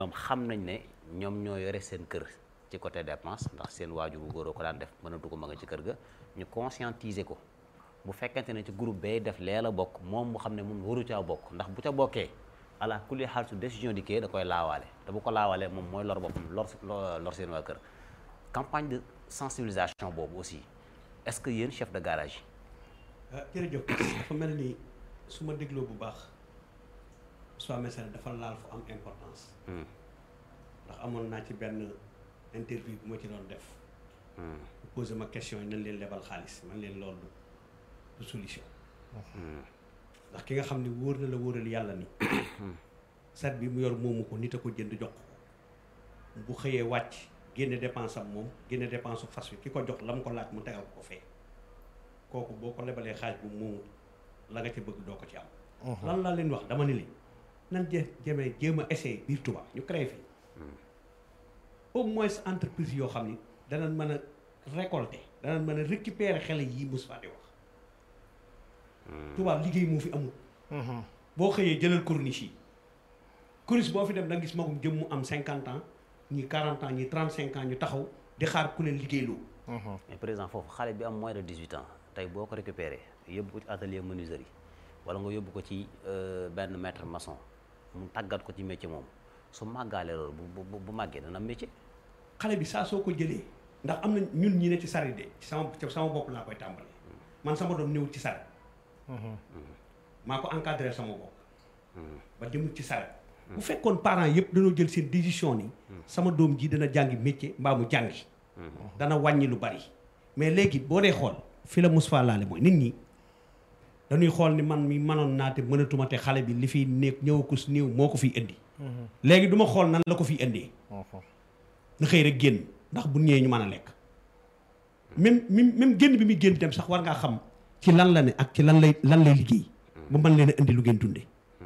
ñoom xam nañ ne ñoom ñoo yore seen kër ci côté dépense ndax seen waajur bu góor ko daan def mënatu ko ma nga ci kër ga ñu conscientiser ko bu fekkente ne ci groupe bay def lee la bokk moom mu xam ne moom waru caa bokk ndax bu ca bokkee ala kulli xaal su décision di kee da koy laawaale te bu ko laawalee moom mooy lor boppam lor lor seen waa kër campagne de sensibilisation boobu aussi est-ce que yéen chef de garage yi. jërëjëf dafa mel ni su ma dégloo bu baax soit message dafa laal fu am importance. ndax amoon naa ci benn interview bu ma ci doon def. posé ma question yi nañ leen lebal xaalis man leen loolu du solution. ndax ki nga xam ne wóor na la wóoral yàlla ni sat bi mu yor moomu ko nit a ko jënd jox ko bu xëyee wàcc génne dépense am moom génne dépense fas wi ki ko jox la mu ko laaj mu tegal ko fee kooku boo ko lebalee xaalis bu moomu la nga ci bëgg doo ko ci am lan laa leen wax dama ni li nan je jëmee jéem a essayer biir Touba ñu créé fi au moins entreprise yoo xam ni danañ mën a récolter danañ mën a récupérer xele yii Moustapha di wax Touba liggéey moo fi amul boo xëyee jëlal corniche yi corniche boo fi dem da nga gis magum jëm mu am cinquante ans ñi quarante ans ñi trente cinq ans ñu taxaw di xaar ku leen liggéeyloo mais président foofu xale bi am moins de 18 ans tey boo ko récupéré yóbbu ko ci atelier menuiserie wala nga yóbbu ko ci benn maître maçon mu tàggat ko ci métier moom su màggaalee loolu bu bu bu màggee dana métier. xale bi saa soo ko jëlee ndax am na ñun ñi ne ci saret de ci sama ci sama bopp laa koy tàmbalee man sama doom néewul ci saret maa ko encadré sama bopp ba demul ci saret bu fekkoon parents yëpp dañoo jël seen décision ni sama doom ji dana jàngi métier mbaa mu jàngi dana wàññi lu bari mais léegi boo dee xool fi la Moustapha laale mooy nit ñi dañuy xool ni man mi mënoon naa te mënatuma te xale bi li fiy nekk ñëw ko si néew moo ko fiy indi léegi du ma xool nan la ko fiy indee na xëy rek génn ndax bu ñëwee ñu mën a lekk même même même génn bi muy génn dem sax war ngaa xam ci lan la ne ak ci lan lay lan lay liggéey ba mën leen a indi lu ngeen dundee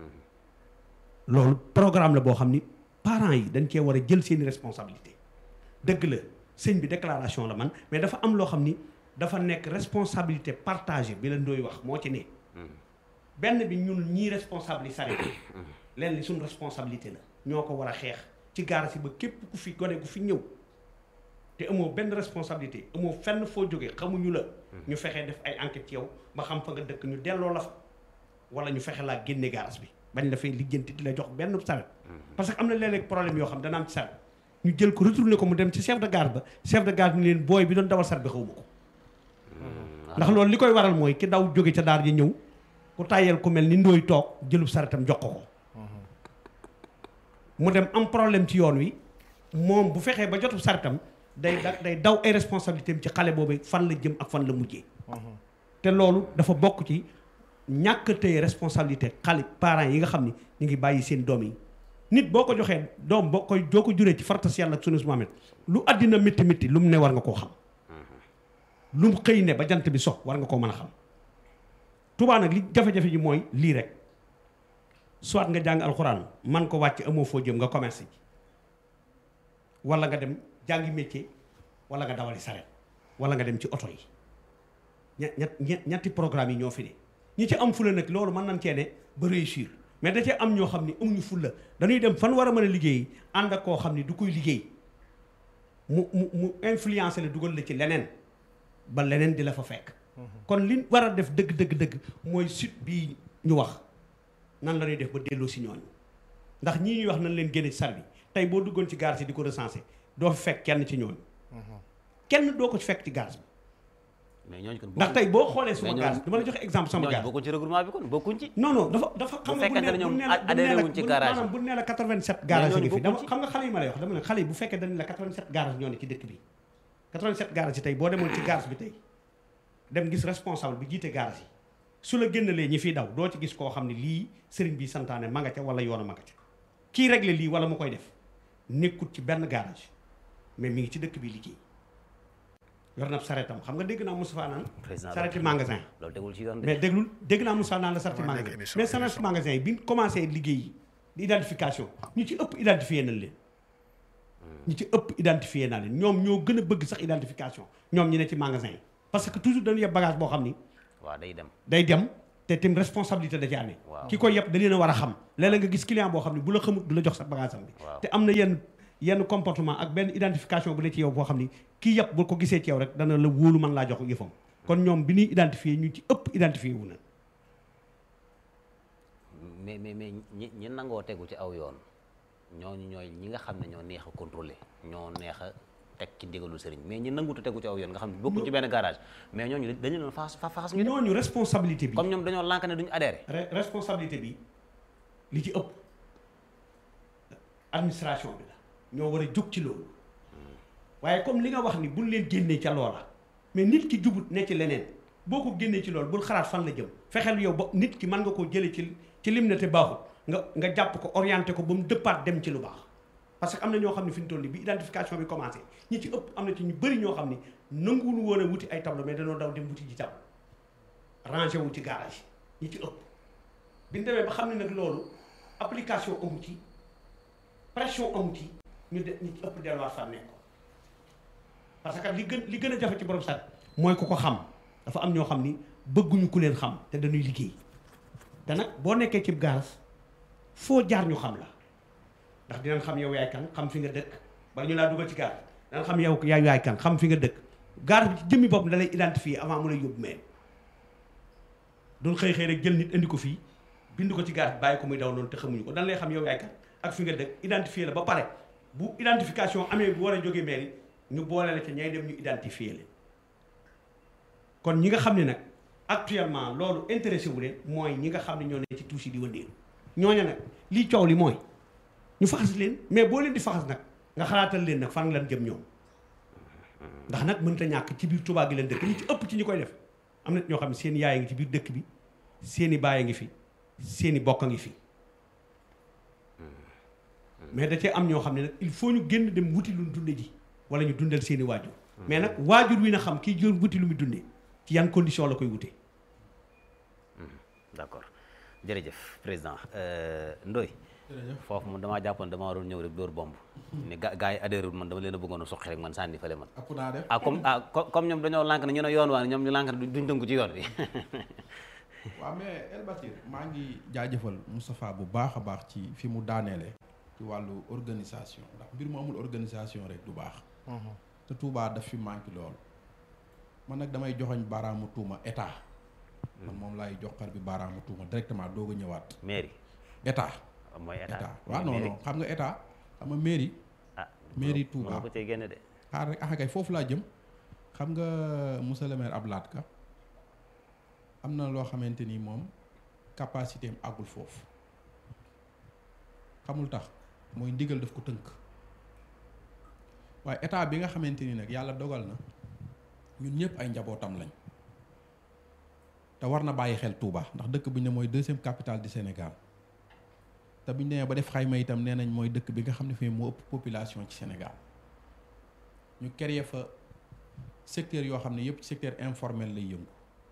loolu programme la boo xam ni parents yi dañ cee war a jël seeni responsabilité dëgg la sëñ bi déclaration la man mais dafa am loo xam ni dafa nekk responsabilité partagée bi la ndooy wax moo ci ne benn bi ñun ñii responsable yi sare leen li suñu responsabilité la ñoo ko war a xeex ci gaara si ba képp ku fi gone ku fi ñëw te amoo benn responsabilité amoo fenn foo jógee xamuñu la ñu fexee def ay enquête ci yow ba xam fa nga dëkk ñu delloo la fa wala ñu fexe laa génne gaaras bi bañ dafay lijjanti di la jox benn saret parce que am na léeg-léeg problème yoo xam dana am ci saret ñu jël ko retourné ko mu dem ci chef de gare ba chef de gare ni leen booy bi doon dawal saret bi xawma ko ndax loolu li koy waral mooy ki daw jóge ca daar ji ñëw ku tàyyeel ku mel ni ndooy toog jëlub saretam jox ko ko mu dem am problème ci yoon wi moom bu fexee ba jotub saretam day da day daw ay responsabilité am ci xale boobu fan la jëm ak fan la mujjee te loolu dafa bokk ci ñàkk tey responsabilité xale parents yi nga xam ni ñu ngi bàyyi seen doom yi nit boo ko joxee doom boo koy joo ko juree ci fartas yàlla ak sunu Muhammad lu àddina métti métti lu mu ne war nga koo xam lu mu xëy ne ba jant bi sox war nga koo mën a xam Tuubaa nag li jafe-jafe ji mooy lii rek soit nga jàng alxuraan man ko wàcc amoo foo jëm nga commerce ji wala nga dem jàngi métier wala nga dawali saret wala nga dem ci oto yi ñett ñett ñetti programme yi ñoo fi ne ñi ci am fula nag loolu mën nañ cee ne ba réussir mais da cee am ñoo xam ni amuñu fulla dañuy dem fan war a mën a liggéey ànd ak koo xam ni du koy liggéey mu mu mu influencer la dugal la ci leneen ba leneen di la fa fekk kon li war a def dëgg dëgg dëgg mooy site bii ñu wax nan la ñuy def ba delloo si ñooñu ndax ñii ñuy wax nañ leen génne ci sar bi tey boo duggoon ci gaar si di ko recensé doo fi fekk kenn ci ñooñu kenn doo ko ci fekk ci gaar bi mais ñooñu kon ndax tey boo xoolee suma mais gaar dama la joxe exemple sama ñooñu gaar bokkuñ ci regroupement bi kon bokkuñ ci non non dafa dafa xam Bu nga bu fekkente ne ne ñoom bu ne la bu adhéré ne la wuñ ci bu- garage maanaam bu ne la 87 garage ñooñu yi fi bokkuñ dama ci. xam nga xale yi ma lay wax dama ne xale yi bu fekkee dañ la 87 garage ñoo ne ci dëkk bi 87 garage yi tey boo demoon ci garage bi tey dem gis responsable bi jiite garage yi su la génnalee ñi fiy daw doo ci gis koo xam ne lii sëriñ bi santaane ma nga ca wala yoona ma nga ca kii réglé lii wala mu koy def nekkut ci benn garage mais mi ngi ci dëkk bi liggéey yor na saretam xam nga dégg naa Moustapha naan président sareti magasin loolu tegul ci yoon de mais déglul dégg naa Moussa naan la sarti Waaw, magasin dégg émission, mais sarti émission. magasin yi bi ñu commencé liggéey yi di identification ñu ci ëpp identifié nañ leen ñu ci ëpp identifié naa leen ñoom ñoo gën a bëgg sax identification ñoom ñi ne ci magasin yi parce que toujours dañu yeb bagage boo xam ni waaw day dem day dem te tim responsabilité da ci amee Waaw. ki koy yëpp da leen a war a xam léeg-léeg nga gis client boo xam ne bu la xamut du la jox sa bagage am bi Waaw. te am na yenn yenn comportement ak benn identification bu ne ci yow boo xam ni kii yëpp bu ko gisee ci yow rek dana la wóolu mën laa jox yëfam kon ñoom bi ñuy identifier ñu ci ëpp identifier wu na mais mais mais ñi ñi nangoo tegu ci aw yoon ñooñu ñooy ñi nga xam ne ñoo neex a contrôler ñoo neex a teg ci ndigalu sëriñ mais ñi nangutu tegu ci aw yoon nga xam ne bokkuñ ci benn garage mais ñooñu dañu leen faas fa faas ñu dem ñooñu responsabilité bi comme ñoom dañoo lànk ne duñu adhéré re- responsabilité bi li ci ëpp administration bi la ñoo war a jóg ci loolu waaye comme li nga wax ni buñ leen génnee ca loola mais nit ki jubut ne ci leneen boo ko génnee ci loolu bul xalaat fan la jëm fexeel yow ba nit ki mën nga koo jëlee ci ci lim ne te baaxut nga nga jàpp ko orienté ko ba mu dëppaat dem ci lu baax parce que am na ñoo xam ne fi ñu toll nii bi identification bi commencé ñi ci ëpp am na ci ñu bëri ñoo xam ni nanguwul woon a wuti ay tableau mais dañoo daw dem wuti ji tableau rangé wu ci garage ñi ci ëpp bi ñu demee ba xam ne nag loolu application amu ci pression amu ci ñu de ñi ci ëpp delluwaat fa nekk parce que li gën li gën a jafe ci borom sat mooy ku ko xam dafa am ñoo xam ni bëgguñu ku leen xam te dañuy liggéey te nag boo nekkee ci garas foo jaar ñu xam la ndax dinañ xam yow yaay kan xam fi nga dëkk bala ñu laa dugal ci gaar dinañ xam yow yaay yaay kan xam fi nga dëkk gaar bi ci jëmmi bopp da lay identifier avant mu lay yóbbu mais doon xëy xëy rek jël nit indi ko fii bind ko ci gaar bi bàyyi ko muy daw noonu te xamuñu ko dan lay xam yow yaay kan ak fi nga dëkk identifier la ba pare bu identification amee bu war a jógee mairie ñu boole la ca ñay dem ñu identifier leen kon ñi nga xam ne nag actuellement loolu intéressé wu leen mooy ñi nga xam ne ñoo ne ci tuuti di wëndeelu ñooña nag lii coow li mooy ñu faxas leen mais boo leen di faxas nag nga xalaatal leen nag fan lan jëm ñoom ndax nag mënta ñàkk ci biir Touba gi leen dëkk ñi ci ëpp ci ñi koy def am na ñoo xam ne seen yaay a ngi ci biir dëkk bi seen i baay a ngi fi seen i bokk a ngi fi mais da cee am ñoo xam ne nag il faut ñu génn dem wuti lu dunde ji wala ñu dundal seen i waajur mais nag waajur wi na xam kii jël wuti lu muy dundee ci yan condition la koy wutee d'accord jërëjëf président Ndoye foofu man damaa jàppoon damaa waroon ñëw rek dóor bomb ni ga gars yi adhéré man dama leen a bëggoon a suqi rek man sànni fële man ëpp naa def ah comme ah co- comme ñoom dañoo lànk ne ñu ne yoon waa ñoom ñu lànk ne duñ tënku ci yoon bi waaw mais El Batir maa ngi jaajëfal Moustapha bu baax a baax ci fi mu daaneele ci wàllu organisation ndax mbir mu amul organisation rek du baax te Touba daf fi manqué loolu man nag damay joxoñ baaraamu tuuma état man moom laay joxar bi baaraamu tuuma directement doog a ñëwaat mairie état mooy état état waaw non non xam nga état xam nga mairie ah mairie mënoo- Touba. mënoo ko cee génne de xaar rek ah kay foofu laa jëm xam nga monsieur le maire Ablaye Ka am na loo xamante ni moom capacité am àggul foofu xamul tax mooy ndigal daf ko tënk waaye état bi nga xamante ni nag yàlla dogal na ñun ñëpp ay njabootam lañ te war na bàyyi xel Touba ndax dëkk bu ñu ne mooy deuxième capitale du Sénégal te bu ñu demee ba def xayma itam nee nañ mooy dëkk bi nga xam ne fii moo ëpp population ci Sénégal. ñu créer fa secteur yoo xam ne yëpp ci secteur informel lay yëngu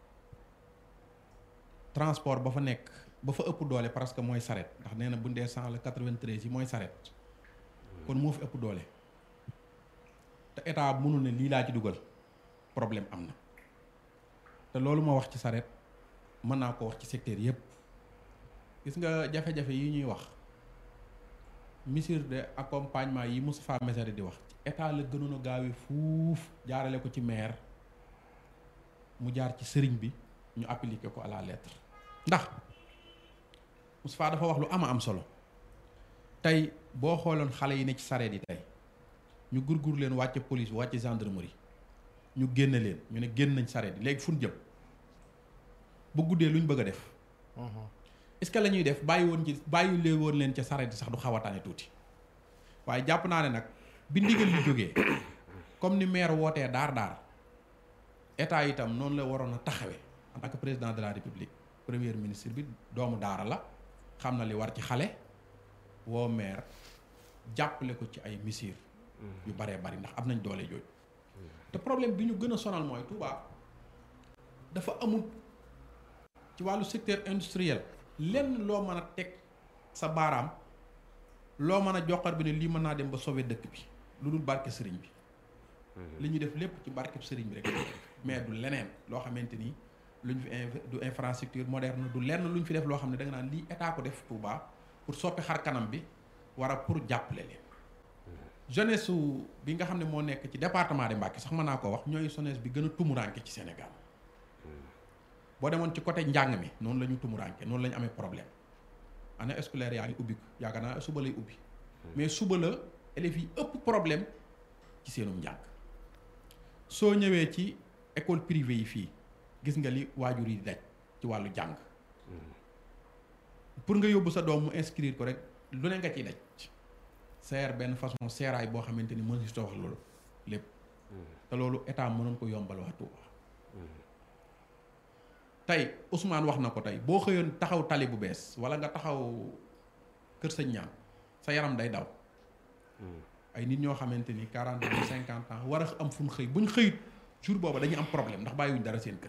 transport ba fa nekk ba fa ëpp doole parce que mooy saret ndax nee na bu ndee cent la quatre-vingt-treize yi mooy saret kon moo fi ëpp doole te état mënul ne lii laa ci dugal problème am na te loolu ma wax ci saret mën naa ko wax ci secteur yëpp gis nga jafe-jafe yi ñuy wax mesure de accompagnement yi Moustapha Messere di wax ci état la gënoon a gaawee fuuf jaarale ko ci maire mu jaar ci sëriñ bi ñu appliquer ko à la lettre ndax Moustapha dafa wax lu ama am solo tey boo xooloon xale yi ne ci sareet yi tey ñu gurgur leen wàcce police wàcce gendarmerie ñu génne leen ñu ne génn nañ sareet yi léegi fu ñu jëm bu guddee lu ñu bëgg a def est-ce que la ñuy def bàyyi woon ci bàyyi lee woon leen ca sareet sax du xaw a tane tuuti waaye jàpp naa ne nag bi ndigal li jógee comme ni maire wootee daar daar état itam noonu la waroon a taxawee en tant que président de la république premier ministre bi doomu daara la xam na li war ci xale woo maire jàppale ko ci ay mesures yu baree bari ndax am nañ doole jooju te problème bi ñu gën a sonal mooy Touba dafa amul ci wàllu secteur industriel lenn loo mën a teg sa baaraam loo mën a joxar bi ne lii mën naa dem ba sauver dëkk bi lu dul barke sëriñ bi li ñu def lépp ci barkeb sëriñ bi rek mais du leneen loo xamante ni luñ fi inv- du infrastructure moderne du lenn luñ fi def loo xam ne da nga naan lii état ko def Touba pour soppi xar kanam bi war a pour jàppale leen jeunesse su bi nga xam ne moo nekk ci département de Mbacké sax mën naa ko wax ñooy jeunesse bi gën a tumuranke ci Sénégal boo demoon ci côté njàng mi noonu la ñu tumuranke noonu la ñu amee problème année scolaire yaa ngi ubbi ko yaakaar naa suba lay ubbi mais suba la élèves yi ëpp problème ci seenum njàng soo ñëwee ci école privée yi fii gis nga li waajur yi daj ci wàllu jàng pour nga yóbbu sa doom mu inscrire ko rek lu ne nga ciy daj seer benn façon seeraay boo xamante ni mën si wax loolu lépp te loolu état mënoon ko yombal waa Touba tey Ousmane wax na ko tey boo xëyoon taxaw tali bu bees wala nga taxaw kër sëñ ñaan sa yaram day daw ay nit ñoo xamante ni quarante ans cinquante ans war a am fu ñu xëy bu ñu xëyut jour booba dañuy am problème ndax bàyyiwuñ dara seen kër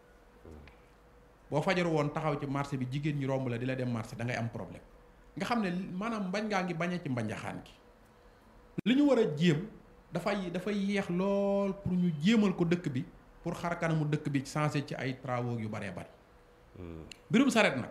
boo fajar woon taxaw ci marché bi jigéen ñi romb la di la dem marché da ngay am problème nga xam ne maanaam mbañ ngaa ngi bañee ci mbañaxaan gi li ñu war a jéem dafay dafay yéex lool pour ñu jéemal ko dëkk bi pour xar kanamu dëkk bi changé ci ay travaux yu baree bari mbirum saret nag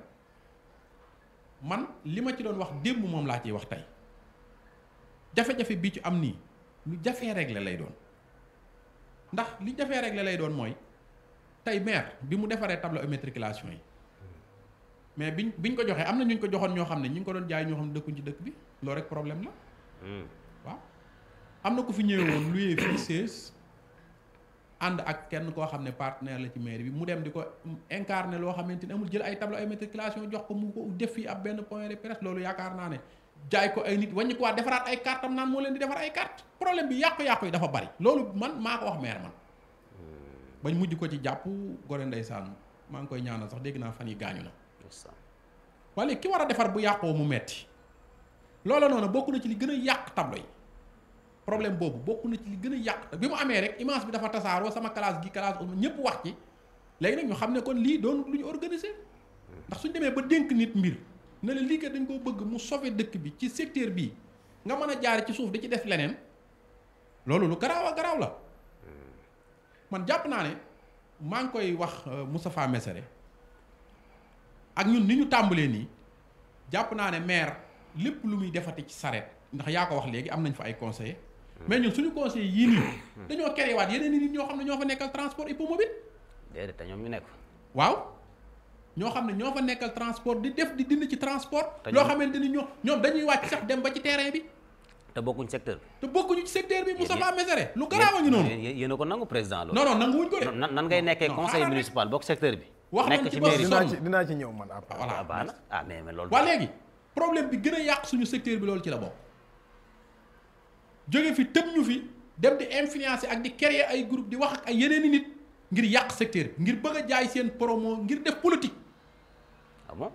man li ma ci doon wax démb moom laa ciy wax tey jafe-jafe bi ci am nii lu jafee régler lay doon ndax li jafee régler lay doon mooy tey maire bi mu defaree tableau immatriculation yi mais biñ biñ ko joxee am na ñu ko joxoon ñoo xam ne ñu ngi ko doon jaay ñoo xam ne dëkkuñ ci dëkk bi loolu rek problème la waaw am na ku fi ñëwee woon luyee fii seize ànd ak kenn koo xam ne partenaire la ci mairie bi mu dem di ko incarné loo xamante ni amul jël ay tableau immatriculation jox ko mu ko def fii ab benn point de presse loolu yaakaar naa ne jaay ko ay nit wàññi ko waat defaraat ay carte am naan moo leen di defar ay carte problème bi yàqu-yàqu yi dafa bari loolu man maa ko wax maire man bañ mujj ko ci jàpp gore ndeysaan maa ngi koy ñaanal sax dégg naa fan yi gaañu na wala ki war a defar bu yàqoo mu metti loola noonu bokk na ci li gën a yàq tableau yi problème boobu bokk na ci li gën a yàq bi mu amee rek image bi dafa tasaaroo sama classe gi classe ñëpp wax ci léegi nag ñu xam ne kon lii doon lu ñu organiser ndax suñ demee ba dénk nit mbir ne la lii kat dañ koo bëgg mu sauver dëkk bi ci secteur bii nga mën a jaar ci suuf di ci def leneen loolu lu garaaw a garaaw la man jàpp naa ne maa ngi koy wax Moustapha Messere ak ñun ni ñu tàmbalee nii jàpp naa ne maire lépp lu muy defati ci sareet ndax yaa ko wax léegi am nañ fa ay conseillers mais ñun suñu conseillers yii nii dañoo créé waat yeneen i nit ñoo xam ne ñoo fa nekkal transport hippomobile déedéet te ñoom ñu nekk waaw ñoo xam ne ñoo fa nekkal transport di def di dind ci transport Te loo ñoom- xamante ni ñoo ñoom dañuy wàcc sax dem ba ci terrain bi te bokkuñ secteur te bokkuñu ci secteur bi Moustapha yéen- Messere lu garaaw a ngi noonu yéen yéen a ko nangu président loolu non non nanguwuñ ko de nan nan ngay nekkee non, conseil xaaral rek. municipal bokk secteur bi Wax nañ nekk ci ci bopp mairie sonn. dinaa ci dinaa ci ñëw man après. voilà ah baax na ah mais mais loolu waa léegi problème bi gën a yàq suñu secteur bi loolu ci la bokk jóge fi tëb ñu fi dem di influencer ak di créer ay groupe di wax ak ay yeneen i nit ngir yàq secteur bi ngir bëgg a jaay seen promo ngir def politique ah bon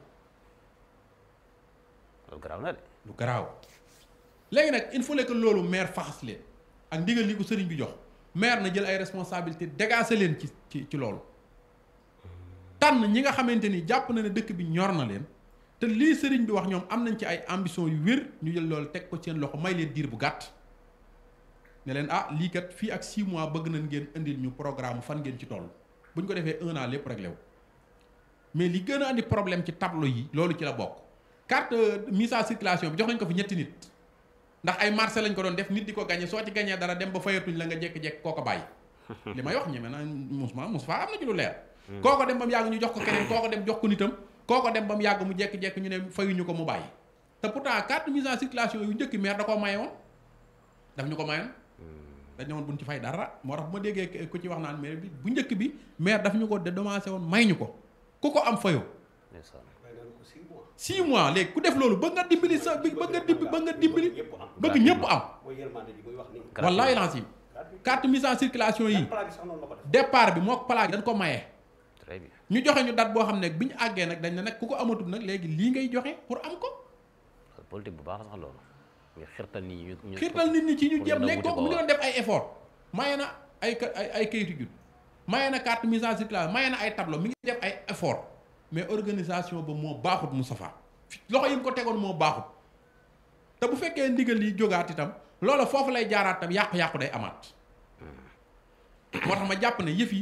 loolu garaaw na de lu garaaw léegi nag il faut que loolu maire faxas leen ak ndigal li ko sëriñ bi jox maire na jël ay responsabilité dégager leen ci ci ci loolu tànn ñi nga xamante ni jàpp na ne dëkk bi ñor na leen te lii sëriñ bi wax ñoom am nañ ci ay ambition yu wér ñu jël loolu teg ko seen loxo may leen diir bu gàtt ne leen ah lii kat fii ak 6 mois bëgg nañ ngeen indil ñu programme fan ngeen ci toll bu ñu ko defee un an lépp réglé wu mais li gën a andi problème ci tableau yi loolu ci la bokk carte euh, mise en circulation bi jox nañ ko fi ñetti nit ndax ay marché lañ ko doon def nit di ko gagné soo ci gagné dara dem ba fayatuñ la nga jékki-jékki koo ko bàyyi li may wax ñeme naa Moussa Moussa am na ci lu leer kooko dem ba mu yàgg ñu jox ko keneen kooko dem jox ko nitam kooko dem ba mu yàgg mu jékki-jékki ñu ne fayuñu ko mu bàyyi te pourtant carte mise en circulation yu njëkk maire da koo maye woon daf ñu ko mayoon dañ ne woon buñ ci fay dara moo tax bu ma déggee ku ci wax naan maire bi bu njëkk bi maire daf ñu ko dédommagé woon may ñu ko ku ko am fayoo ndeysaan. waaye daal ko six mois. six mois léegi ku def loolu bëgg nga dimbali sa bëgg nga dimbali bëgg nga dimbali ñëpp am. bëgg ñëpp am mooy yërmande ji muy wax nii. Gratuit. wallahi lancim carte mise en circulation yi plan bi sax noonu la ko def. départ bi moo ko plaque dañ ko maye très bien ñu joxe ñu date boo xam ne bi ñu àggee nag dañ ne nag ku ko amatul nag léegi lii ngay joxe pour am ko loolu politique bu baax la sax loolu nga xirtal nit ñi ñu ñu xiirtal nit ñi ci ñu pour jéem ñu léegi wuti kooku ko mu ngi waaw. doon def ay effort maye na ay ka- ay ay kayitu jut maye na carte mise en circulation maye na ay tableau mi ngi def ay effort mais organisation ba moo baaxut Moustapha loxo yi mu ko tegoon moo baaxut te bu fekkee ndigal yi jógaat itam loola foofu lay jaaraat tam yàqu-yàqu day amaat moo tax ma jàpp ne yëf yi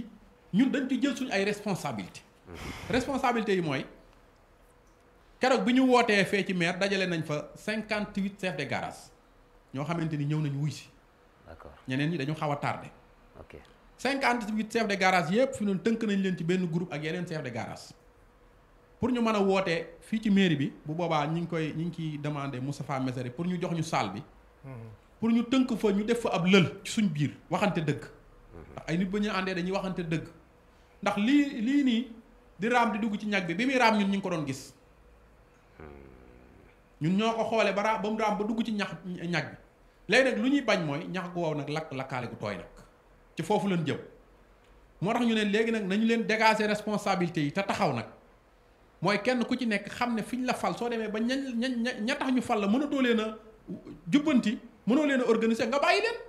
ñun dañ ci jël suñu ay responsabilité responsabilité yi mooy keroog bi ñu wootee fee ci maire dajale nañ fa cinquante huit chefs de garage ñoo xamante ni ñëw nañ wuy si d'accord ñeneen ñi dañu xaw a tardé ok cinquante huit chefs de garage yëpp fi noonu tënk nañ leen ci benn groupe ak yeneen chefs de garage pour ñu mën a wootee fii ci mairie bi bu boobaa ñi ngi koy ñi ngi ciy demandé Moustapha Messere pour ñu jox ñu salle bi pour ñu tënk fa ñu def fa ab lël ci suñ biir waxante dëgg ndax ay nit ba ñu àndee dañuy waxante dëgg ndax lii lii nii di raam di dugg ci ñag bi bi muy raam ñun ñu ngi ko doon gis ñun ñoo ko xoolee ba raam ba mu raam ba dugg ci ñax ñag bi léegi nag lu ñuy bañ mooy ñax gu wow nag lakk lakkaale gu tooy nag ci foofu leen jëm moo tax ñu ne léegi nag nañu leen dégager responsabilité yi te taxaw nag mooy kenn ku ci nekk xam ne fi ñu la fal soo demee ba ña ña ña tax ñu fal la mënatoo leen a jubbanti mënoo leen a organiser nga bàyyi leen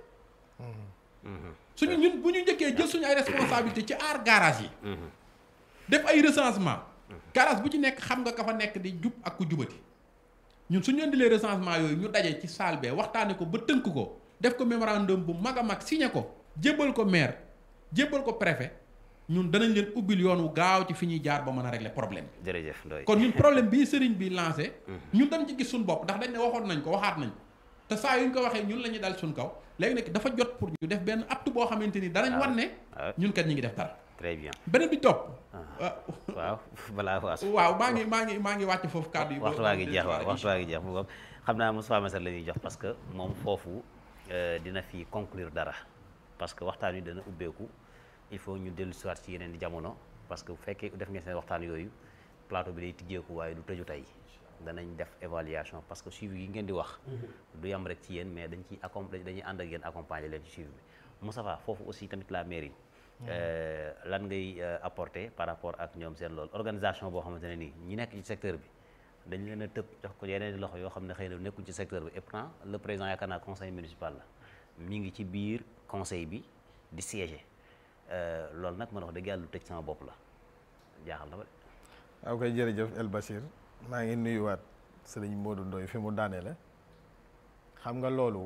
suñu ñun bu ñu njëkkee jël suñu ay responsabilité ci aar garage yi def ay recensement garage bu ci nekk xam nga ka fa nekk di jub ak ku jubati ñun suñu indilee recensement yooyu ñu daje ci salle bee waxtaane ko ba tënk ko def ko mémorandum bu mag a mag signé ko jébbal ko maire jébbal ko préfet ñun danañ leen ubbil yoon wu gaaw ci fi ñuy jaar ba mën a régler problème bi jërëjëf Ndoye kon ñun problème bii sëriñ bi lancé ñun dañ ci gis suñu bopp ndax dañ ne waxoon nañ ko waxaat nañ te saa yu ñu ko waxee ñun la ñuy dal suñ kaw léegi nag dafa jot pour ñu def benn acte boo xamante ni danañ wan ne ah. ñun kat ñi ngi def dara très bien beneen bi topp waaw balaa waas waaw maa ngi maa ngi maa ngi wàcc foofu kàddu yi ba- waxtu waa ngi ba- jeex waaw ba- waxtu waa ngi jeex mu ngoog xam naa Moustapha Messere la ñuy jox parce que moom foofu euh, dina fi conclure dara parce que waxtaan wi dana ubbeeku il faut ñu dellu siwaat ci yeneen di jamono parce que bu fekkee def ngeen seen waxtaan yooyu plateau bi day tijjeeku waaye du tëju tey danañ def évaluation parce que suivi yi ngeen di wax du yam rek ci yéen mais dañ ciy accompagner dañuy ànd ak yéen accompagner leen ci suivi bi Moustapha foofu aussi tamit la mairie euh, lan ngay euh, apporter par rapport ak ñoom seen loolu organisation boo xamante ne nii ñi nekk ci secteur bi dañ leen a tëb jox ko yeneen loxo yoo xam ne xëy na nekkul ci secteur bi et pourtant le président yaakaar naa conseil municipal la mi ngi ci biir conseil bi di siéger loolu nag man wax dëgg yàlla lu tëj sama bopp la jaaxal na ma de. waaw koy jërëjëf El Bachir maa ngi nuyuwaat sëriñ Modou Ndoye fi mu daanee la xam nga loolu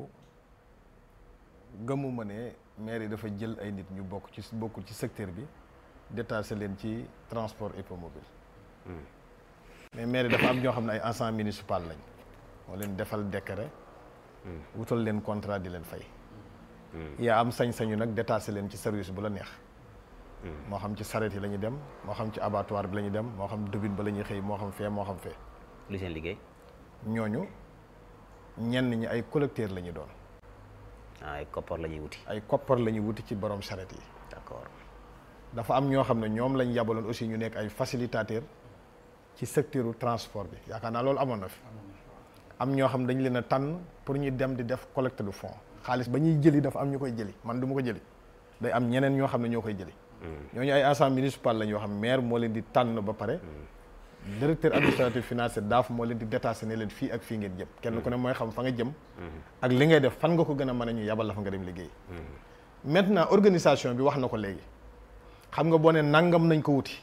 gëmuma ne maire yi dafa jël ay nit ñu bokk ci bokkul ci secteur bi détaché leen ci transport hippomobile mais maire yi dafa am ñoo xam ne ay agents municipal lañ moo leen defal décret wutal leen contrat di leen fay yaa am sañ-sañu nag détaché leen ci service bu la neex moo xam ci saret yi la ñuy dem moo xam ci abattoir bi la ñuy dem moo xam dubin ba la ñuy xëy moo xam fee moo xam fee lu seen liggéey ñooñu ñenn ñi ay collecteur la ñu doon ah ay koppar la ñuy wuti ay koppar la ñuy wuti ci borom saret yi d'accord dafa am ñoo xam ne ñoom lañ yabaloon aussi ñu nekk ay facilitateur ci secteur transport bi yaakaar naa loolu amoon na fi am ñoo xam dañ leen a tànn pour ñu dem di def collecte de fonds xaalis ba ñuy jëli dafa am ñu koy jëli man du ma ko jëli day am ñeneen ñoo xam ne ñoo koy jëli ñooñu ay agent municipal lañ yoo xam maire moo leen di tànn ba pare directeur administratif financier daaf moo leen di détaché ne leen fii ak fii ngeen jëm kenn ku ne mooy xam fa nga jëm ak li ngay def fan nga ko gën a mën a ñu yabal la fa nga dem liggéey maintenant organisation bi wax na ko léegi xam nga boo ne nangam nañ ko wuti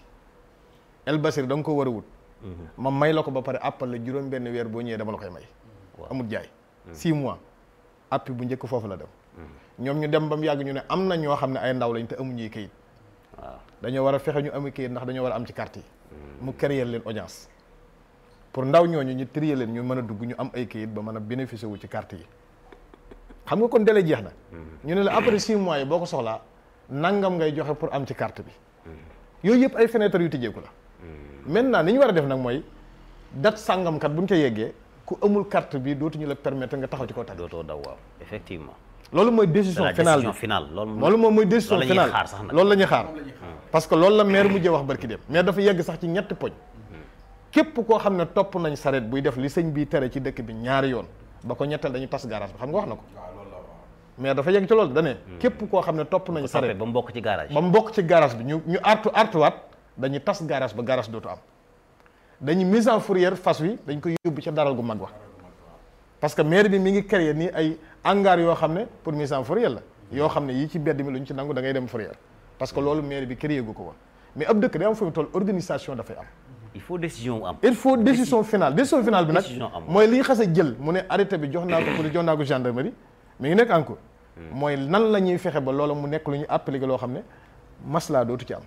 El Basir da nga ko war a wut ma may la ko ba pare àppal la juróom benn weer boo ñëwee dama la koy may amul jaay six mois appi bu njëkk foofu la dem ñoom ñu dem ba mu yàgg ñu ne am na ñoo xam ne ay ndaw lañ te amuñuy kayit waaw dañoo war a fexe ñu amu kayit ndax dañoo war a am ci carte yi mu créer leen audience pour ndaw ñooñu ñu trier leen ñu mën a dugg ñu am ay kayit ba mën a bénéficier wu ci carte yi xam nga kon délai jeex na ñu ne la après six mois yi boo ko soxlaa nangam ngay joxe pour am ci carte bi yooyu yëpp ay fenêtre yu tijjeeku la maintenant ni ñu war a def nag mooy date sàngamkat bu ñu ko yeggee ku amul carte bi dootuñu la permettre nga taxaw ci kaw tali dootoo daw waaw effectivement loolu mooy c'est décision la finale décision bi finale loolu loolu moom mooy décision loolu la ñuy finale xaar sax nag. loolu la ñuy xaar parce que loolu la maire mujjee wax barki dem mais dafa yegg sax ci ñetti poñ képp koo xam ne topp nañ saret buy def li sëñ bi tere ci dëkk bi ñaari yoon ba ko ñettal dañu tas garage bi xam nga wax na ko mais dafa yegg ci loolu dane képp koo xam ne topp nañ toppee saret ba mu bokk ci garage ba mu bokk ci garage bi ñu ñu artu artuwaat dañuy tas garage ba garage dootu am dañuy mise en fourrière fas wi dañ koy yóbbu ca daral gu mag wa parce que maire bi mi ngi créer nii ay hangar yoo xam ne pour mise en fourrière la yoo xam ne yii ci bedd mi lu ñu ci nangu da ngay dem fourrière parce que loolu maire bi créer gu ko woon mais ab dëkk day am fu mu toll organisation dafay am il faut décision wu am il faut décision finale décision finale bi nag Décision am. mooy li ñu xas a jël mu ne arrêté bi jox naa ko police jox naa ko gendarmerie mi ngi nekk en cours mooy nan la ñuy fexe ba loola mu nekk lu ñu appliqué loo xam ne maslaa dootu ci am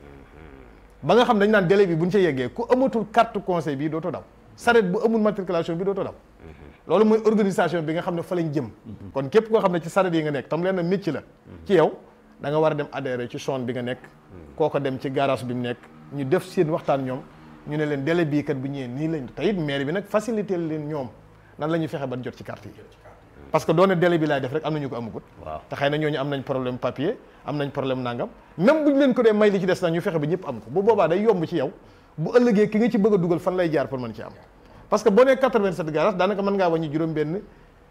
ba nga xam dañ naan délai bi bu ñu ca yeggee ku amatul carte conseil bi dootoo daw saret bu amul matriculation bi dootoo daw loolu mooy organisation bi nga xam ne fa lañ jëm kon képp koo xam ne ci saret yi nga nekk tam leen na métier la ci yow da nga war a dem adhérer ci zone bi nga nekk kooko dem ci garage bi mu nekk ñu def seen waxtaan ñoom ñu ne leen délai bii kat bu ñëwee nii lañ te it maire bi nag facilité leen ñoom nan la ñuy fexe ban jot ci carte yi parce que doone délai bi laay def rek am na ñu ko amagut waaw te xëy na ñooñu am nañ problème papier am nañ problème nangam même bu ñu leen ko dee may li ci des nag ñu fexe ba ñëpp am ko bu boobaa day yomb ci yow bu ëllëgee ki nga ci bëgg a dugal fan lay jaar pour mën ci am parce que boo nee 87 garage daanaka mën ngaa wàññi juróom benn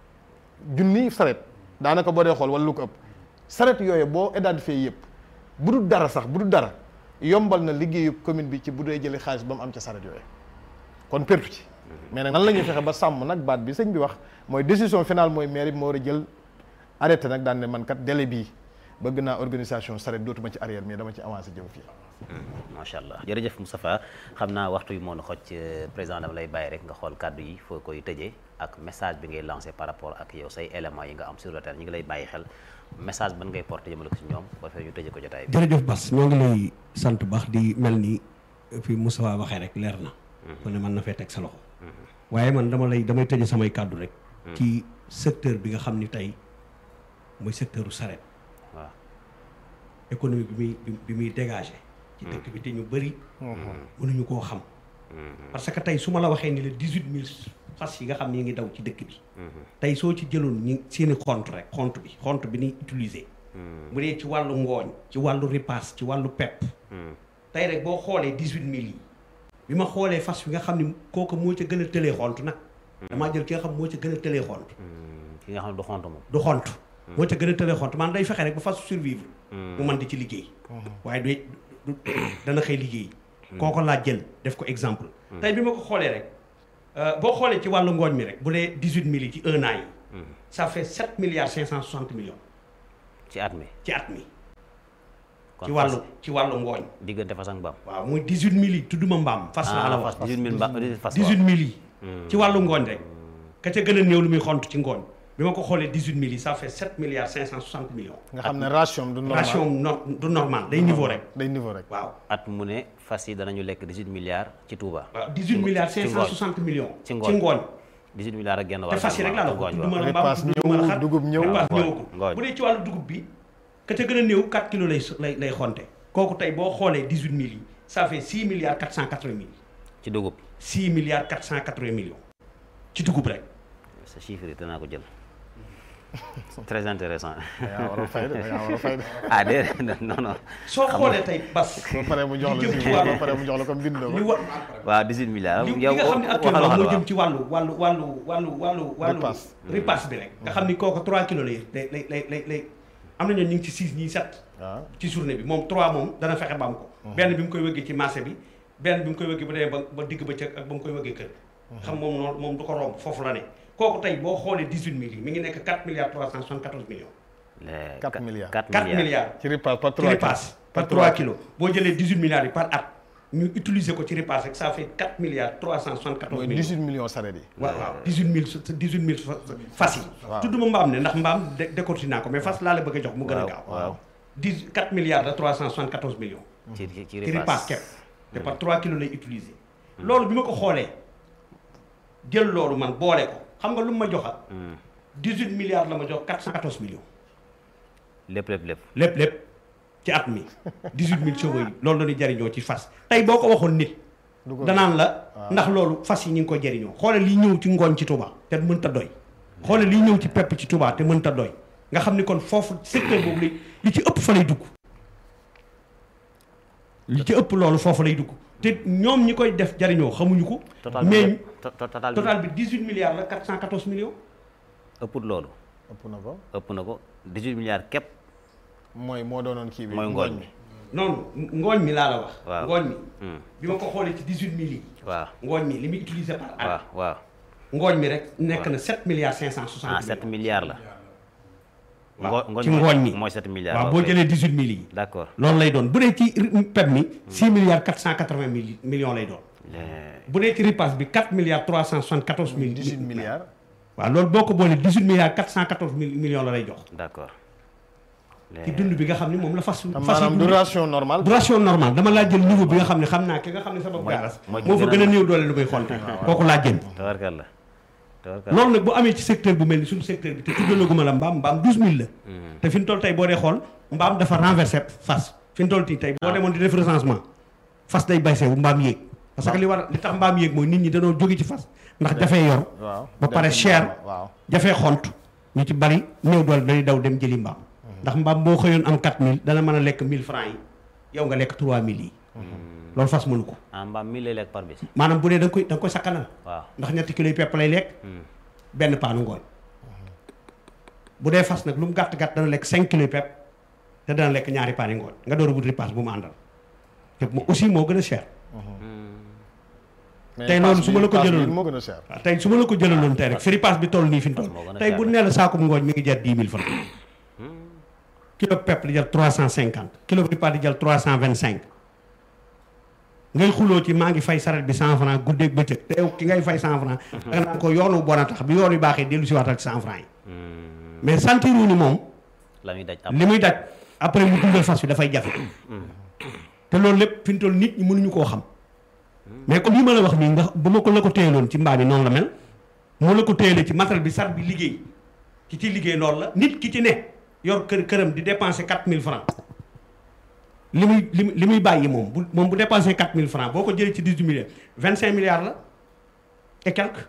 junni saret daanaka boo dee xool wala lu ko ëpp saret yooyu boo identifié yëpp bu dul dara sax bu dul dara yombal na liggéeyu commune bi ci bu dee jëlee xaalis ba mu am ca saret yooyu kon pertu ci mais nag nan la ñuy fexe ba sàmm nag baat bi sëñ bi wax mooy décision finale mooy maire bi moo war a jël arrêté nag daan ne man kat délai bii bëgg naa organisation saret dootuma ci arrière mais dama ci avancé jëm fii macha allah jërëjëf Moustapha xam naa waxtu yi moo nu xoj président dama lay bàyyi rek nga xool kàddu yi foo koy tëjee ak message bi ngay lancé par rapport ak yow say éléments yi nga am sur le terrain ñu ngi lay bàyyi xel message ban ngay porté jëmale ko si ñoom ba fee ñu tëjee ko jotaay bi jërëjëf Bas ñoo ngi lay sant baax di mel ni fi Moustapha waxee rek leer na kon ne mën na fee teg sa loxo waaye man dama lay damay tëje samay kàddu rek ci secteur bi nga xam ni tey mooy secteur u saret waaw économie bi muy bi muy dégagé ci dëkk bi te ñu bëri mënuñu koo xam parce que tey su ma la waxee ni la dix-huit mille fas yi nga xam ne yi ngi daw ci dëkk bi tey soo ci jëloon ñi seeni xont rek xont bi xont bi ni utiliser bu dee ci wàllu ngooñ ci wàllu ripaas ci wàllu pepp tey rek boo xoolee dix-huit mille yi bi ma xoolee fas yi nga xam ne kooku moo ca gën a tëlee xont nag damaa jël ki nga xam moo ca gën a tëlee xont ki nga xam ne du xont moom du xont moo ca gën a tëlee xont man day fexe rek ba fas survivre mu mën di ci liggéey waaye du du dana xëy liggéey kooko laa jël def ko exemple tey bi ma ko xoolee rek boo xoolee ci wàllu ngooñ mi rek bu dee dix-huit mille yi ci un an yi ça fait sept milliards cinq cent soixante millions ci at mi ci at mi kon ci wàllu fas- ci wàllu ngooñ diggante fas ak mbaam waaw muy dix-huit mille yi tudduma mbaam fas laa la ah wax fas 18000 mbaam 18 fas dix-huit mille yi ci wàllu ngooñ rek ka ca gën a néew lu muy xont ci ngooñ bi ma ko xoolee dix-huit mille yi ça fait sept milliards cinq cent soixante millions nga xam ne ration du normal ration no- du normal day niveau rek day niveau rek waaw at mu ne fas yi danañu lekk 18 milliards ci Touba waaw 18 milliards ci 560 millions. ci ci ngooñ. ngooñ 18 milliards ak genn te wàll fas yi rek laa la ngooñ ko waaw. tudduma la Ripaas mbaam tudduma la ñëw, xar dugub ñëw. ripaas ngooñ, ñëwagul ngooñ. bu dee ci wàllu dugub bi ka ca gën a néew 4 kilos lay lay lay xonte kooku tey boo xoolee 18 mille yi ça fait 6 milliards 480 mille ci dugub 6 milliards 480 millions ci dugub rek sa chiffre yi danaa ko jël très intéressant yaa war a fay de yaa war a fay de ah déedéet non non soo xoolee tey bas ba pare mu jox li la jëm si ci wàllu ba pare mu jox la comme bindoo li ko wa waaw 18 milliards li li yow nga xam ne waxal actuellement waxal moo waaw jëm ci wàllu wàllu wàllu wàllu wàllu wàllu Ripaas. ripaas bi rek nga xam ni kooku 3 kilos lay lay lay lay lay lay am na ñoon ñu ngi ci 6 ñii 7 waaw ci journée bi moom 3 moom dana fexe ba am ko benn bi mu koy wëggee ci marché bi benn bi mu koy wëggee bu demee ba ba digg ba cëg ak ba mu koy wëggee kër xam moom noonu moom du ko romb foofu la ne kooku tey boo xoolee 18 mille yi mi ngi nekk 4 milliards 374 millions Les 4 milliards. 4 4 milliards milliards ci ripaas par ci 3 ripaas par 3 kilos boo jëlee 18 milliards yi par at ñu utiliser ko ci ripaas rek ça fait 4 milliards 374 mooy millions 18 millions saret yi waaw waaw 18 mille 18 mille fas yi. Waaw. tudduma mbaam ne ndax mbaam dé décorti naa ko mais fas laa la bëgg a jox mu gën a waaw gaaw. waaw 10 4 milliards de 374 millions. ci ci ci ci ripaas ripaas kepp te par 3 kilos lay utiliser. loolu bi ma ko xoolee jël loolu man boole ko xam nga lu mu ma joxa 18 milliards la ma jox 414 millions. lépp lépp lépp lépp lépp ci at mi 18 mille chevaux yi loolu la ñuy jariñoo ci fas tey boo ko waxoon nit. du ko danaan la ndax loolu fas yi ñu ngi ko jëriñoo xoole lii ñëw ci ngooñ ci Touba te mënta doy xoole lii ñëw ci pepp ci Touba te mënta doy nga xam ni kon foofu secteur boobu li li ci ëpp fa lay dugg li ci ëpp loolu foofu lay dugg te ñoom ñi koy def jariñoo xamuñu ko total bi mais to- to- total bi total bi 18 milliards la 414 millions ëpput loolu ëpp na ko ëpp na ko 18 milliards képp mooy moo doonoon kii bi mooy ngooñ mi noonu ngooñ mi laa la wax Waaw. ngooñ mi Hmm. bi ma ko xoolee ci 18 mille yi waaw ngooñ mi li muy utilisé par waaw at waaw ngooñ mi rek nekk na 7 milliards 560 ah millions 7 milliards la waaw ngooñ ci ngooñ mi mooy 7 milliards waaw boo ok. jëlee 18 mille yi d'accord loolu lay doon bu dee ci pep mi 6 milliards 480 mille millions lay doon Les- bu dee ci ripaas bi 4 milliards 374 mille 18 milliards waaw loolu boo ko boolee 18 milliards 414 mille millions la lay jox d'accord ci dund bi nga xam ne moom la fas te fas maanaam yi du dund. ration normal du ration normal dama laa jël niveau bi nga xam ne xam naa ki nga xam ne sabab Mooy- gaaras mooy ki moo fa gën a- gën a néew doole lu muy xonte kooku laa jël tabarkalla tabarkalla loolu nag bu amee ci secteur bu mel ni suñu secteur bi te tuddalaguma la mbaam mbaam douze mille la te fi ñu toll tey boo dee xool mbaam dafa renversé fas fi ñu toll tii tey boo demoon di def recensement fas day baysee bu mbaam yéeg parce que li war li tax mbaam yéeg mooy nit ñi dañoo jóge ci fas ndax dafay yor waaw ba dem pare ci cher mbaam, waaw jafee xont ñu ci bari néew doole dañuy daw dem jëli mbaam ndax mbaam boo xëyoon am 4000 dana mën a lekk 1000 francs yi yow nga lekk 3000 yi loolu fas mënu ko ah mbaam mi lay lekk par bis maanaam bu dee da nga koy da nga koy sakkanal waaw ndax ñetti kilos yi pepp lay lekk benn paanu ngooñ bu dee fas nag lu mu gàtt gàtt dana lekk 5 kilos yi pepp te dana lekk ñaari paani ngooñ nga door a wut ripaas bu mu àndal te mu aussi moo gën a cher mais tey pass loolu su ma bi- la ko pass bi jëloon- moo gën a cher waaw tey su ma la ko jëlaloon tey rek fripaas bi toll nii fi mu toll moo gën a tey cher bu ne la saakum ngooñ mi ngi jar 10 000 francs kilo pepp di jar 350 kilo ripaas di jar 325 ngay xuloo ci maa ngi fay saret bi 100 francs guddeeg bëccëg te yow ki ngay fay 100 francs da nga naan ko yoonu bon a tax bi yoon yu baaxee dellu si waatal ci 100 francs yi mais sentiru ni moom la muy daj ab li muy daj après mu dundal fas bi dafay jafe te loolu lépp fi mu toll nit ñi mënuñu koo xam mais comme li ma la wax nii nga bu ma ko la ko téyeloon ci mbaam yi noonu la mel moo la ko téyelee ci matériel bi sar bi liggéey ki ci liggéey loolu la nit ki ci ne yor kër këram di dépenser 4000 francs li muy li muy li muy bàyyi moom bu moom bu dépensé 4000 francs boo ko jëlee ci 18 milliards 25 milliards la et quelque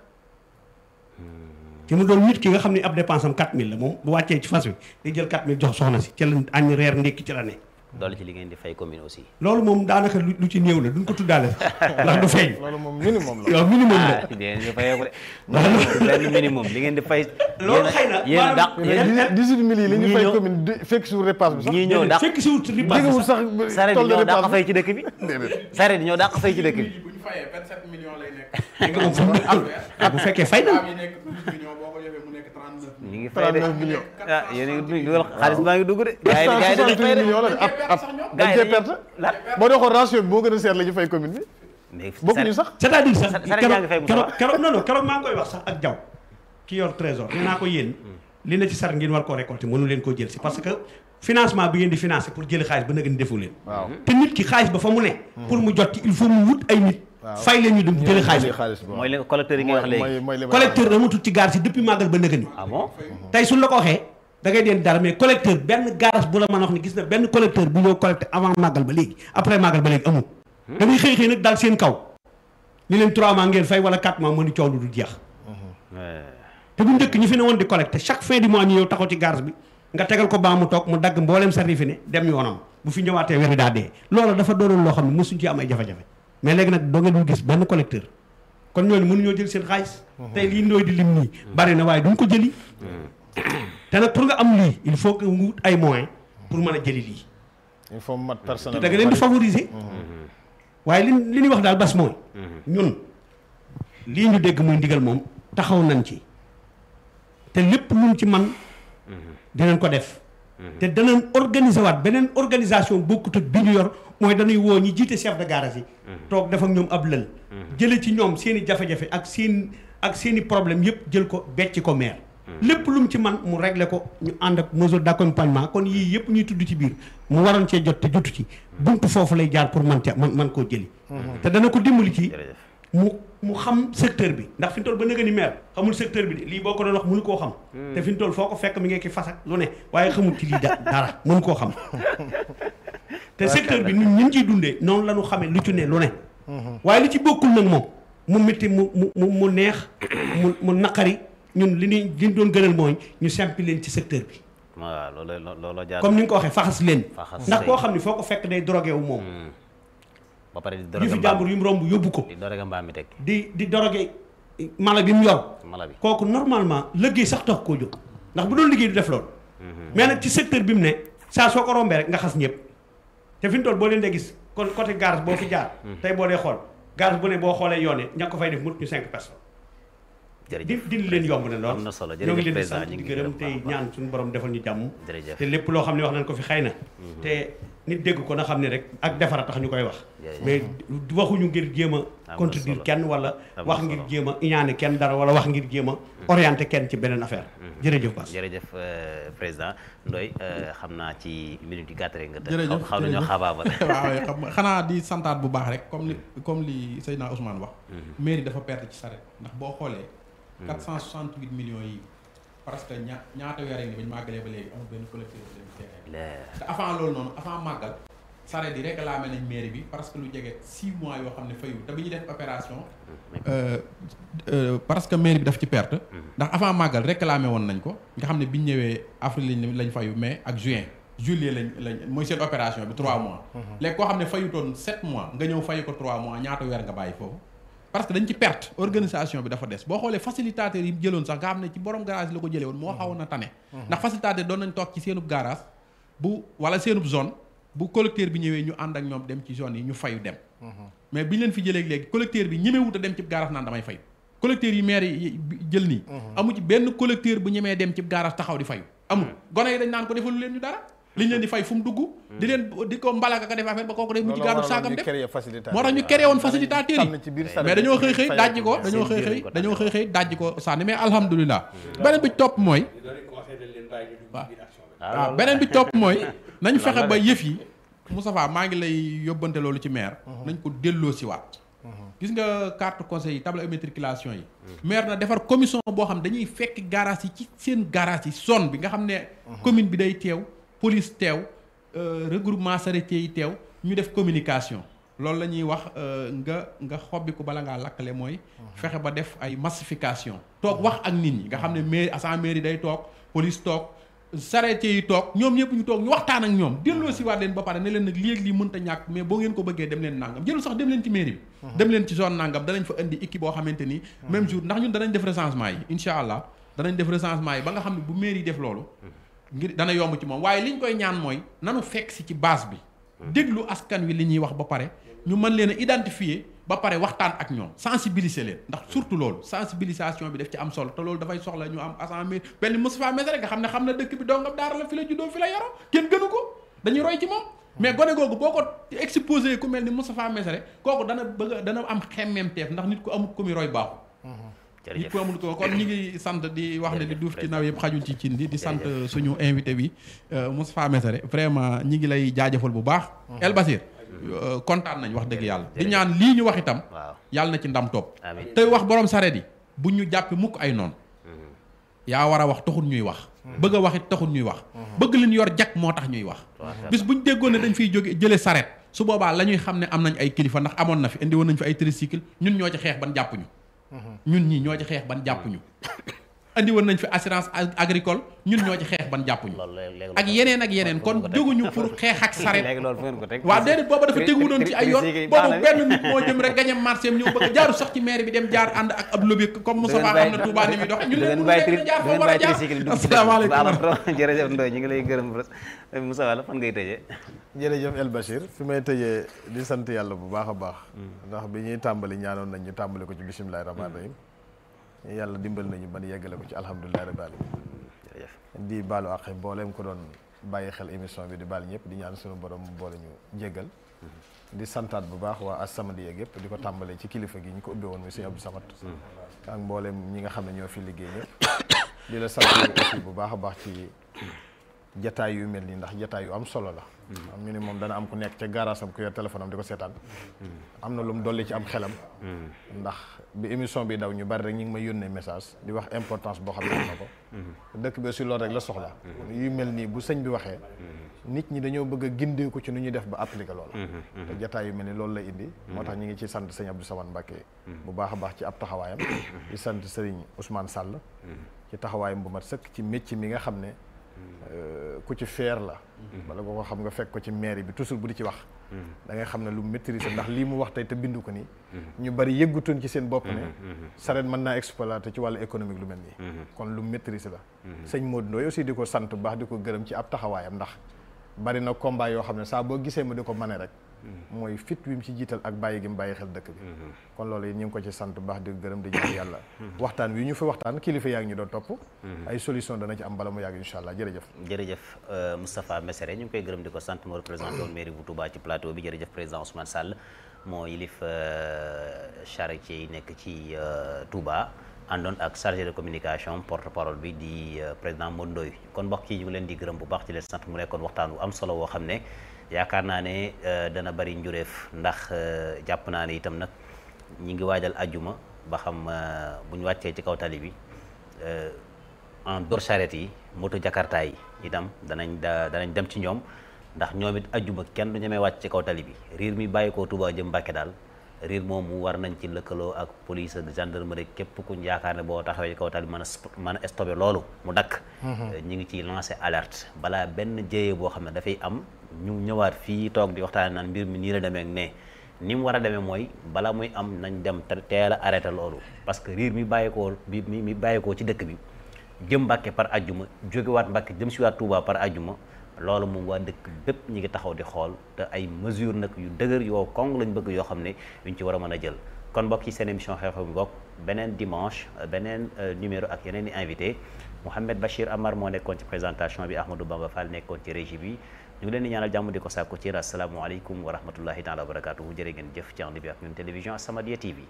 ci mu doon nit ki nga xam ne ab dépense am 4000 la moom bu wàccee ci fas wi di jël 4000 jox soxna si ci la añ reer ndékki ci la ne doole ci li ngeen di fay commune aussi loolu moom daanaka lu lu ci néew la duñ ko tuddaale sax ndax du feeñ loolu moom minimum la yow minimum la ah di ngeen di fayeeku de benn minimum li ngeen di fay loolu xëy na yéen a dàq maanaam- yéen dix huit mille yi li ñu ñii fay ñëw- commune di fekk suur repasse bi sax ñii ñëw dàq fekk si wut ripaas jegewul sax sax saret yi toll de ñoo dàq repasse fay ci dëkk bi saret yi ñoo dàq fay ci dëkk bi bu ñu fayee 27 millions lay nekk. nga moom fu mu am ah bu fekkee fay na Mbaam yi nekk 12 millions boo ko defee mu nekk 39 ñu millions. ngi fay de 39 millions. ah yéen a ngi dugal xaalis baa ngi dugg de gars yi gars yi dañuy fay de millions la de ab ab dañ Gars yi cee dañuy- perte la boo dee xool ratio bi moo gën a seer la ñu fay commune bi mais bokkuñu sax c'est-à-dire sax Sa- saret yaa ngi fay keroog bu keroog sax. keroog non non keroog maa ngi koy wax sax ak jaw ki yor trésor nee naa ko yéen li na ci sar ngeen war koo récolter mënu leen koo jël si parce que financement bi ngeen di financer pour jëli xaalis ba nag ni defu leen waaw te nit ki xaalis ba fa mu ne pour mu jot ci il faut mu wut ay nit fay leen ñu dem jëli xaalis ba xaalis bi mooy leen collecteur yi ngay wax léegi mooy mooy li may collecteur amatul ci gaar si depuis màggal ba nëgë ni ah bon tey suñ la ko waxee da ngay deen dara mais collecteur benn garage bu la mën a wax ni gis na benn collecteur bu ñëw collecté avant màggal ba léegi après màggal ba léegi amul da ngay xëy xëy nag daal seen kaw ni leen 3 mois ngeen fay wala 4 mois mu ni coow lu du jeex Ouais. te bu njëkk ñi fi ne woon di collecté chaque fin du mois ñu ñëw taxaw ci garage bi nga tegal ko baa mu toog mu dagg mboolem sarri fi ne dem yoonam bu fi ñëwaatee weer wi daa dee loolu dafa doonoon loo xam ne mosuñ ci am ay jafe-jafe mais léegi nag doo ngeen dul gis benn collecteur kon ñooñu mënuñoo jël seen xaalis tey lii ndooy di lim nii bari na waaye duñ ko jëli te nag pour nga am lii il faut que nga wut ay moyens pour mën a jëli lii il faut mat te personnel da nga leen di favoriser waaye li li ñuy wax daal bas mooy ñun lii ñu dégg muy ndigal moom taxaw nañ ci te lépp luñ ci man dinañ ko def te danañ organiser waat beneen organisation bokkut ak bi ñu yor mooy dañuy woo ñi jiite chef de garage yi toog def ak ñoom ab lël jële ci ñoom seen i jafe-jafe ak seen ak seen i problème yëpp jël ko becc ko maire lépp lu mu ci man mu régler ko ñu ànd ak mesure d'accompagnement kon yii yëpp ñuy tudd ci biir mu waroon cee jot te jotu ci buntu foofu lay jaar pour man ca man man koo jëli te dana ko dimbali ci jërëjëf mu mu xam secteur bi ndax fi ñu toll ba nëga ni maire xamul secteur bi de lii boo ko doon wax mënu koo xam te fi ñu toll foo ko fekk mi ngi ki fasak lu ne waaye xamul ci lii da dara mënu koo xam te secteur bi ñun ñun ciy dundee noonu la ñu xamee lu ci ne lu ne waaye li ci bokkul nag moom mu métti mu mu mu mu neex mu mu naqari ñun li ñuy li ñu doon gënal mooy ñu simpi leen ci secteur bi waaw loolu looloo jaar comme ni nga ko waxee faxas leen Faxas ndax leen. koo xam ne foo ko fekk day drogué wu moom ba pare di yu doroge fi mbaam jàmbur yu mu romb yóbbu ko di doroge mbaam mi teg di di drogué mala bi mu yor mala bi kooku normalement liggéey sax tax koo jóg ndax bu doon liggéey du def loolu mais nag ci secteur bi mu ne saa soo ko rombee rek nga xas ñëpp te fi mu toll boo leen dee gis kon côté garage boo fi jaar tey boo dee xool garage bu ne boo xoolee yoon yi ña ko fay def mut ñu cinq personnes di jërëjëf di leen yomb ne lool am na solo ñoo ngi jërëjëf leen di président sant ñu di ngi gërëm gërëm tey baax a baax. ñaan suñu borom defal ñu jàmm jërëjëf te lépp loo xam ne wax nañ ko fi xëy na te nit dégg ko na xam ne rek ak defara tax ñu koy wax Jërëjëf. mais waxuñu ngir jéem Am a na contredire solo. kenn wala Am na wax solo. ngir jéem a iñaane kenn dara wala wax ngir jéem a orienté kenn ci beneen affaire jërëjëf Bass jërëjëf euh, président Ndoye euh, xam naa ci minute yi gàtt rek nga tëj. jërëjëf xaw nañoo jërëjëf. xabaabal. waaw xam nga xanaa di santaat bu baax rek comme li comme li Seydina Ousmane wax. mairie dafa perte ci saret ndax boo xoolee. 468 millions yi parce que ña ñaata weer ni bañ màggalee ba léegi amul benn collecteur bu leen terrain leer te avant loolu noonu avant màggal saret yi réclamé nañ mairie bi parce que lu jege 6 mois yoo xam ne fayu te bi ñuy def opération. euh, euh, parce que mairie bi daf ci perte. ndax avant màggal réclamé woon nañ ko nga xam ne bi ñu ñëwee avril lañ lañ fayu mai ak juin juillet lañ lañ mooy seen opération bi 3 mois. léegi koo xam ne fayutoon 7 mois nga ñëw fayu ko 3 mois ñaata weer nga bàyyi foofu. parce que dañ ci perte organisation bi dafa des boo xoolee facilitateur yi jëloon sax nga xam ne ci borom garage la ko jëlee woon moo xawoon a tane. ndax facilitateur doon nañ toog ci seenub garage bu wala seenub zone bu collecteur bi ñëwee ñu ànd ak ñoom dem ci zone yi ñu fayu dem. mais bi ñu leen fi jëlee léegi collecteur bi ñemewut a dem ci garage naan damay fayu collecteur yi maire yi jël nii. amu ci benn collecteur bu ñemee dem ci garage taxaw di fayu. amul gone yi dañ naan ko defalu leen ñu dara. liñ leen di fay fu mu dugg. di leen di ko mbalaka ka def affaire ba kooku day mujj gàddu saakam def moo tax ñu créé woon facilitateur yi mais dañoo xëy xëy dajji ko dañoo xëy xëy dañoo xëy xëy dajji ko sànni mais alhamdulilah beneen bi ci topp mooy waaw waaw beneen bi ci topp mooy nañ fexe ba yëf yi Moustapha maa ngi lay yóbbante loolu ci maire nañ ko delloo si waat gis nga carte conseil yi table immatriculation yi maire na defar commission boo xam dañuy fekk garage yi ci seen garage yi zone bi nga xam ne commune bi day teew police teew regroupement charretier yi teew ñu def communication loolu la ñuy wax nga nga xobbi ko bala ngaa lakkale mooy fexe ba def ay massification toog wax ak nit ñi nga xam ne mairie agent mairie day toog police toog charretier yi toog ñoom ñëpp ñu toog ñu waxtaan ak ñoom delloo si waat leen ba pare ne leen nag léegi lii mënta ñàkk mais boo ngeen ko bëggee dem leen nangam jëlul sax dem leen ci mairie bi dem leen ci zone nangam danañ fa indi équipe boo xamante ni même jour ndax ñun danañ def recensement yi incha allah danañ def recensement yi ba nga xam ne bu mairie yi def loolu ngir dana yomb ci moom waaye li ñu koy ñaan mooy nanu fekk si ci base bi déglu askan wi li ñuy wax ba pare ñu mën leen a identifier ba pare waxtaan ak ñoom sensibiliser leen ndax surtout loolu sensibilisation bi daf ci am solo te loolu dafay soxla ñu am assemblée benn Moustapha Messere nga xam ne xam na dëkk bi dongam daara la fi la juddoo fi la yaroo kenn gënu ko dañuy roy ci moom mais gone googu boo ko exposé ku mel ni Moustapha Messere kooku dana bëgg dana am xemmemteef ndax nit ku amul ku muy roy baaxu nit ku amul ko kon ñi ngi sant di wax ne di duuf ci naw yëpp xajul ci cin di di sant suñu invité bi Moustapha Messere vraiment ñi ngi lay jaajëfal bu baax El Basir kontaan nañ wax dëgg yàlla di ñaan lii ñu wax itam yàlla na ci ndam topp tey wax borom sareet yi bu ñu jàppi mukk ay noonu yaa war a wax taxul ñuy wax bëgg a wax it taxul ñuy wax bëgg leen yor jak moo tax ñuy wax bis bu ñu déggoon ne dañ fiy jóge jële sareet su boobaa la ñuy xam ne am nañ ay kilifa ndax amoon na fi indi woon nañ fi ay tricycle ñun ñoo ci xeex ban jàppuñu ñun ñii ñoo ci xeex ban jàppuñu andi woon nañ fi assurance agricole ñun ñoo ci xeex ban jàppuñu ak yeneen ak yeneen kon jóguñu pour xeex ak saret waaw déedéet booba dafa tegu doon ci ay yoon boobu benn nit moo jëm rek gañe marché am ñëw bëgg jaaru sax ci maire bi dem jaar ànd ak ab lobby comme Moussa Ba xam na Touba ni muy dox ñun leen mënu jaar foo war a jaar asalaamaaleykum jërëjëf Ndoye ñu ngi lay gërëm Moussa Wala fan ngay tëjee jërëjëf El Bachir fi may tëjee di sant yàlla bu baax a baax ndax bi ñuy tàmbali ñaanoon nañ ñu tàmbali ko ci bisimilahi rahmaani rahim yàlla dimbal nañu ban yeggale ko ci alhamdulilah rabbil alamin di baalu àq mbooleem ko doon bàyyi xel émission bi di baal ñëpp di ñaan suñu borom boole ñu jéggal di santaat bu baax waa As-Samadiyya yëpp di ko tàmbalee ci kilifa gi ñu ko ubbee woon muy sëñ Abdou Samad ak mbooleem ñi nga xam ne ñoo fi liggéey ñëpp di la sant aussi bu baax a baax ci jataay yu mel nii ndax jataay yu am solo la am ñu ne moom dana am ku nekk ca garaasam ku yor téléphone am di ko seetaan am na lu mu dolli ci am xelam ndax bi émission bi daw ñu bari rek ñu ngi may yónnee message di wax importance boo xam ne am na ko dëkk bi aussi loolu rek la soxla yu mel nii bu sëñ bi waxee nit ñi dañoo bëgg a gindeeku ci nu ñuy def ba appliquer loola te jataay yu mel ni loolu lay indi moo tax ñu ngi ci sant sëñ Abdou Samane Mbacké bu baax a baax ci ab taxawaayam di sant sëriñ Ousmane Sall ci taxawaayam bu mat sëkk ci métier mi nga xam ne ku ci feer la bala nga ko xam nga fekk ko ci mairie bi toujours bu di ci wax da ngay xam ne lu maîtriser ndax lii mu wax tey te bindu ko nii ñu bari yëggutoon ci seen bopp ne sareet mën naa exploiter ci wàllu économique lu mel nii kon lu maîtriser la sëñ Modou Ndoye aussi di ko sant bu baax di ko gërëm ci ab taxawaayam ndax bari na combat yoo xam ne saa boo gisee ma di ko mane rek mooy fit wi mu ci jiital ak bàyyi gi mu bàyyi xel dëkk bi kon loolu yi ñu ngi ko ci sant baax di gërëm di ñaan yàlla waxtaan wi ñu fi waxtaan kilifa yaa ngi ñu doon topp ay solution dana ci am bala mu yàgg insha allah jërëjëf jërëjëf euh, Moustapha Messere ñu ngi koy gërëm di ko sant moo représenté woon mairie bu Touba ci plateau bi jërëjëf président Ousmane Sall moo yilif euh, charretier yi nekk ci euh, Touba àndoon ak chargé de communication porte parole bi di euh, président Modou Ndoye kon mbokk yi ñu ngi leen di gërëm bu baax ci leen sant mu nekkoon waxtaan wu am solo woo xam ne yaakaar naa ne euh, dana bari njureef ndax euh, jàpp naa ne itam nag ñi ngi waajal ajjuma ba xam euh, bu ñu wàccee ci kaw tali bi euh, en dehors charrette yi moto jakarta yi itam danañ da danañ dem ci ñoom ndax ñoom it ajjuma kenn du ñemee wàcc ci kaw tali bi riir mi bàyyi koo Touba jëm Mbàkke daal riir moomu war nañ ci lëkkaloo ak police ak gendarmerie képp kuñ yaakaar ne boo taxawee ci kaw tali bi mën a sp- mën a stoppé loolu mu dakk ñi ngi ciy lancé alerte balaa benn jéyee boo xam ne dafay am ñu ñëwaat fii toog di waxtaane naan mbir mi nii la demee ak ne ni mu war a demee mooy bala muy am nañ dem te teel a arrêté loolu parce que riir mi bàyyikoo bi mi mi bàyyikoo ci dëkk bi jëm Mbàkke par ajjuma jógewaat Mbàkke jëm si waat Touba par ajjuma loolu moom waa dëkk bépp ñi ngi taxaw di xool te ay mesure nag yu dëgër yoo kong lañ bëgg yoo xam ne yuñ ci war a mën a jël kon mbokk yi seen émission xew-xew bi bokk beneen dimanche beneen numéro ak yeneen i invité Mouhamed Bachir Amar moo nekkoon ci présentation bi Ahmadou Bamba Fall nekkoon ci régie bi ñu ngi leen di ñaanal jàmm di ko sàkku ci asalaamaaleykum wa rahmatullahi taala wa barakatuhu jërë ngeen jëf ci ànd bi ak ñun télévision As-Samadiyya TV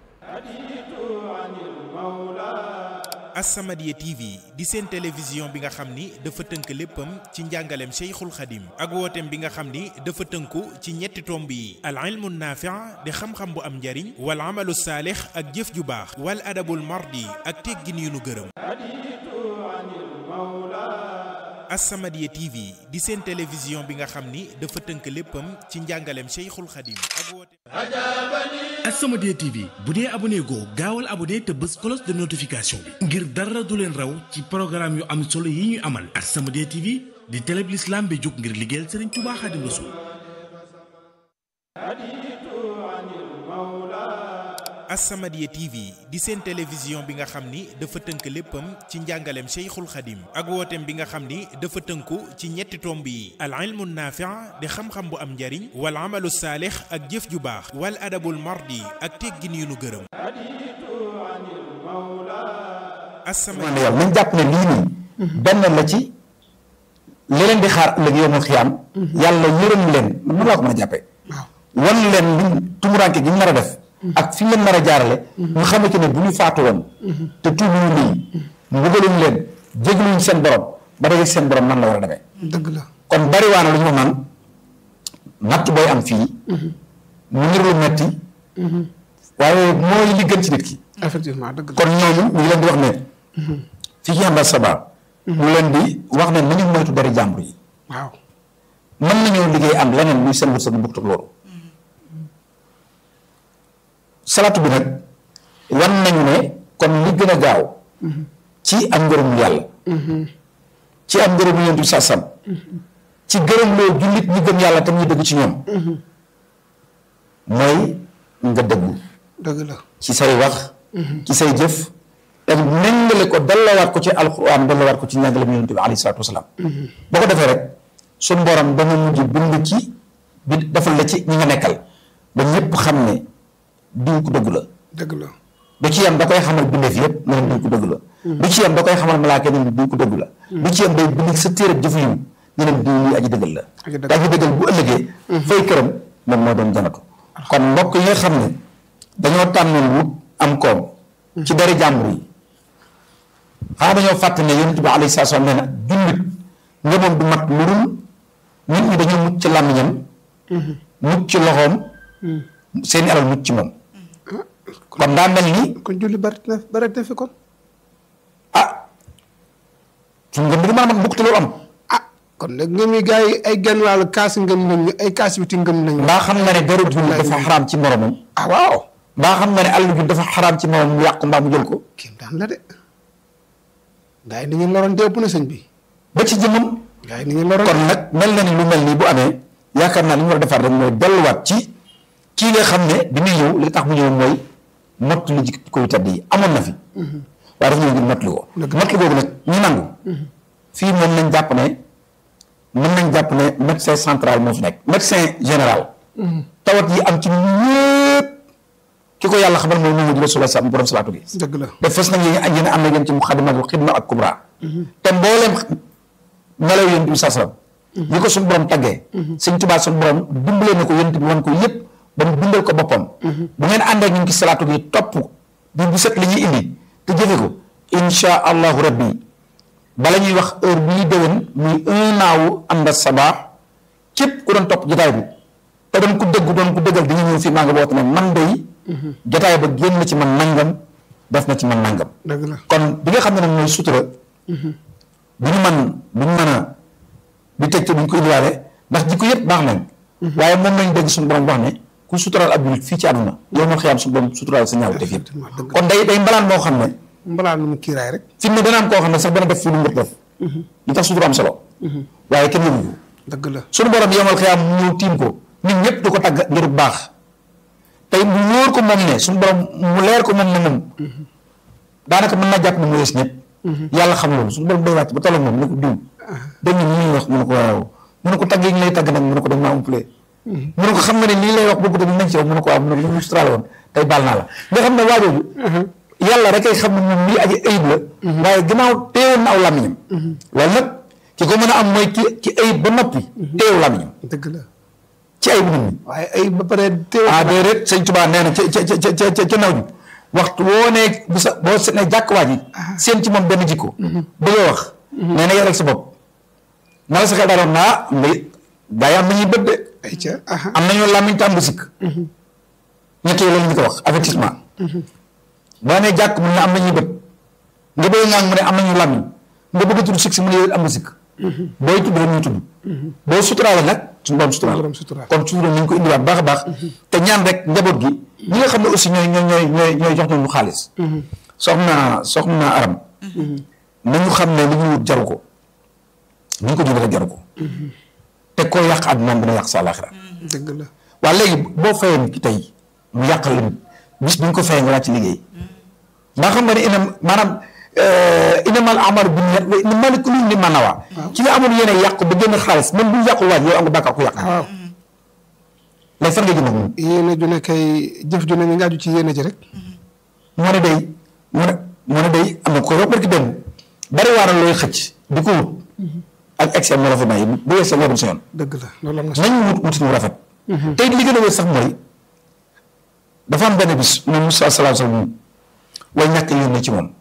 As-Samadiyya TV di seen télévision bi nga xam ni dafa tënk léppam ci njàngaleem Cheikhul Khadim ak wooteem bi nga xam ni dafa tënku ci ñetti tomb yi al ilmu naafi' di xam-xam bu am njariñ wal amalu saalix ak jëf ju baax wal adabul mardi ak teggin yu nu gërëm As-Samadiyya TV di seen télévision bi nga xam ni dafa tënk léppam ci njàngaleem Cheikhul Khadim ak wooteem As-Samadiyya TV bu dee abonné goo gaawal abonné te bës cloche de notification bi ngir dara du leen raw ci programme yu am solo yi ñuy amal As-Samadiyya TV di télé bi l'islam bi jóg ngir liggéeyal Serigne Touba Khadim Rassoul As-Samadiyya TV di seen télévision bi nga xam ni dafa tënk léppam ci njàngaleem Cheikhul Khadim ak wooteem bi nga xam ni dafa tënku ci ñetti tomb yi al ilmu naafi' di xam-xam bu am njariñ wal amalu saalix ak jëf ju baax wal adabul mardi ak teggin yu nu gërëm As-Samadiyya ne yàlla nañ jàpp ne lii nii benn la ci li leen di xaar ëllëg yoomul xiyaam yàlla yërëm leen man mën laa ko mën a jàppee wan leen li tumuraanke gi ñu nar a def ak fi ñu leen nar a jaarale ñu xamante ne bu ñu faatu woon te tuubuñu lii mbugaluñ leen jégluñ seen borom ba dégg seen borom nan la war a demee dëgg la kon bari waana lu ñu wax naan natt booy am fii mu nir lu metti waaye mooy li gën ci nit ki effectivement dëgg la kon ñooñu ñu ngi leen di wax ne fii ci Amba Saba ñu leen di wax ne nañu moytu dari jàmbur yi waaw mën nañoo liggéey am leneen muy seen wërsëg bu bokkut ak loolu salaatu bi nag wan nañu ne kon li gën a gaaw ci am ngërëmul yàlla ci am ngërëmul yonent bi sàssam ci gërëm loo jullit ñi gëm yàlla tam ñu dëgg ci ñoom mooy nga dëggu dëgg la ci say wax ci say jëf ak méngale ko dallawaat ko ci alquran dallawaat ko ci njàngale yonent bi alayhi salaatu wasalaam boo ko defee rek suñ borom dana mujj bind ci bi defal la ci ñi nga nekkal ba ñëpp xam ne diw ko dëgg la dëgg la du ci yam da koy xamal bindeef yëpp ne leen diw ko dëgg la du ci yam da koy xamal malaaka ne leen diw ko dëgg la du ci yam day bind sa téere jëf yiw ne leen diw lii aji dëggal la Aji dëggal. te aji dëggal bu ëllëgee fay këram moom moo doon janatu kon mbokk yi nga xam ne dañoo tànnoon wut am koom ci dari jàmbur yi xanaa dañoo fàtte ne yonent bi alayhi salaatu wa salaam nee na jullit ngëmam du mat lu dul nit ñi dañoo mucc ci làmmiñam mucc ci loxoom seeni alal mucc ci moom kon daa mel ni kon julli bari na bari na fi kon ah suñu ngëm bi mën a mat mukk te loolu am ah kon nag ngëm yi gars yi ay genn wàllu kaas ngëm nañu ay kaas biti ngëm nañu mbaa xam nga ne deru jullit dafa xaraam ci moromam ah waaw mbaa xam nga ne àll ju dafa xaraam ci moromam mu yàq mbaa mu jël ko kéem daan la de gars yi ni ñu loroon dépp na sëñ bi ba ci jëmmam gars yi ni ñu loroon kon nag mel na ni lu mel nii bu amee yaakaar naa li ñu war a defaat rek mooy delluwaat ci kii nga xam ne bi muy ñëw li tax mu ñëw mooy mott li jikko yu tedd yi amoon na fi waaye dafa ñëw ngir mott li ko mott li googu nag ñu nangu fii moom nañ jàpp ne mën nañ jàpp ne médecin central moo fi nekk médecin général tawat yi am ci ñëpp ki ko yàlla xamal mooy Muhammadu Rasulullah sa borom salaatu gi dëgg la te fës nañ yéen yéen am na yéen ci muxadimatul xidma ak kubra te mbooleem melaw yéen bi saa salaam yi ko suñu borom taggee sëñ Tuubaa suñu borom dimbalee na ko yéen bi wan ko yëpp ba mu bindal ko boppam bu ngeen àndee ñun ci salaatu gi topp bi bu set li ñuy indi te jëfe ko insha allahu rabbi bala ñuy wax heure bi ñuy déwén muy un an wu ànd sabaa képp ku doon topp jotaay bi te doon ku dëgg doon ku dëggal dañuy ñëw fii maa nga woote ne man day jotaay ba génn na ci man nangam def na ci man nangam dëgg la kon bi nga xam ne nag mooy sutura bu ñu man bu ñu mën a di tëj te duñ ko indiwaale ndax jikko yëpp baax nañ waaye moom lañ dégg suñu borom wax ne ku suturaal ab julit fii ci àdduna yow ma xiyaam suñu borom suturaal sa ñaaw def yëpp dëgg kon day day mbalaan moo xam ne mbalaa nu mu kiiraay rek fi mu ne dana am koo xam ne sax dana def fii lu mu def li tax sutura am solo waaye kenn yëgu ko dëgg la suñu borom yomal xiyaam mu ñëw tiim ko nit ñëpp di ko tagg ngir bu baax tey mu wóor ko moom ne suñu borom mu leer ko moom ne moom daanaka mën naa jàpp ne mu yees ñëpp yàlla xam loolu suñu borom day wàcc ba tolloog moom ne ko diw dañ ne ñuy wax mu ne ko waaw mu ne ko tagg yi ñu lay tagg nag mu ne ko dañ maa umpale mu ne ko xam nga ne lii lay wax bëgg tamit nañ ci yow mu ne ko waaw mu ne ko lu mu suturaale woon tey baal naa la nga xam ne waajooju yàlla rek ay xam ne moom lii aji ayib la waaye gannaaw teewoon na aw làmmiñam loolu nag ki ko mën a am mooy ki ki ayib ba noppi teewu làmmiñam dëgg la ci ayib nit ñi waaye ay ba pare teew ah déedéet sëñ Tuubaa nee na ca ca ca ca ca ca naw ji waxtu woo nee bu sa boo se ne jàkk waa ji seen ci moom benn jikko bëgg a wax nee na yaral sa bopp na la sa xel daaloon naa mbay gaa yi am nañuy bët de ay ca aha am nañoo làmmiñ tàmm bu sikk ñett yooyu la ñu ko wax avertissement boo nee jàkk mu ne am nañuy bët nga bëgg ngaan mu ne am nañu làmmiñ nga bëgg a tudd sikk si mu ne yow am na sikk booy tudd rek ñuy tudd boo suturaale nag suñu borom suturaal borom suturaal. kon sutura nañ ko indiwaat baax a baax te ñaan rek njaboot gi ñi nga xam ne aussi ñooy ñooy ñooy ñooy ñooy jox nañu xaalis soxna soxna aram nañu xam ne li ñu wut jaru ko ni ñu ko jëlee rek jaru ko te koo yàq àddunaam dina yàq sa àllaaxira dëgg la waa léegi boo fayee nit ki tey mu yàqal la nit bis bi ñu ko fayee nga wàcc liggéey ndax xam nga ne ina maanaam inamal amalu bi niyyat wa innamal likulli imri'in ma nawaa ci nga amoon yéene yàq ba génn xaalis même bu ñu yàqul waaj yow am nga bàkkaar ku yàq waaw léegi fan nga jëm ak moom yéene ju ne kay jëf ju ne mi nga aju ci yéene ji rek moo ne day moo ne moo ne day am na ko wax barki dem bari waaral looy xëcc di ko wut ak excès moo la fa may bu weesoo warul sa yoon dëgg la loolu am na nañ wut wutin wu rafet tey li gën a wér sax mooy dafa am benn bis moom Moussa salaam salaam way ñàkk yónnee ci moom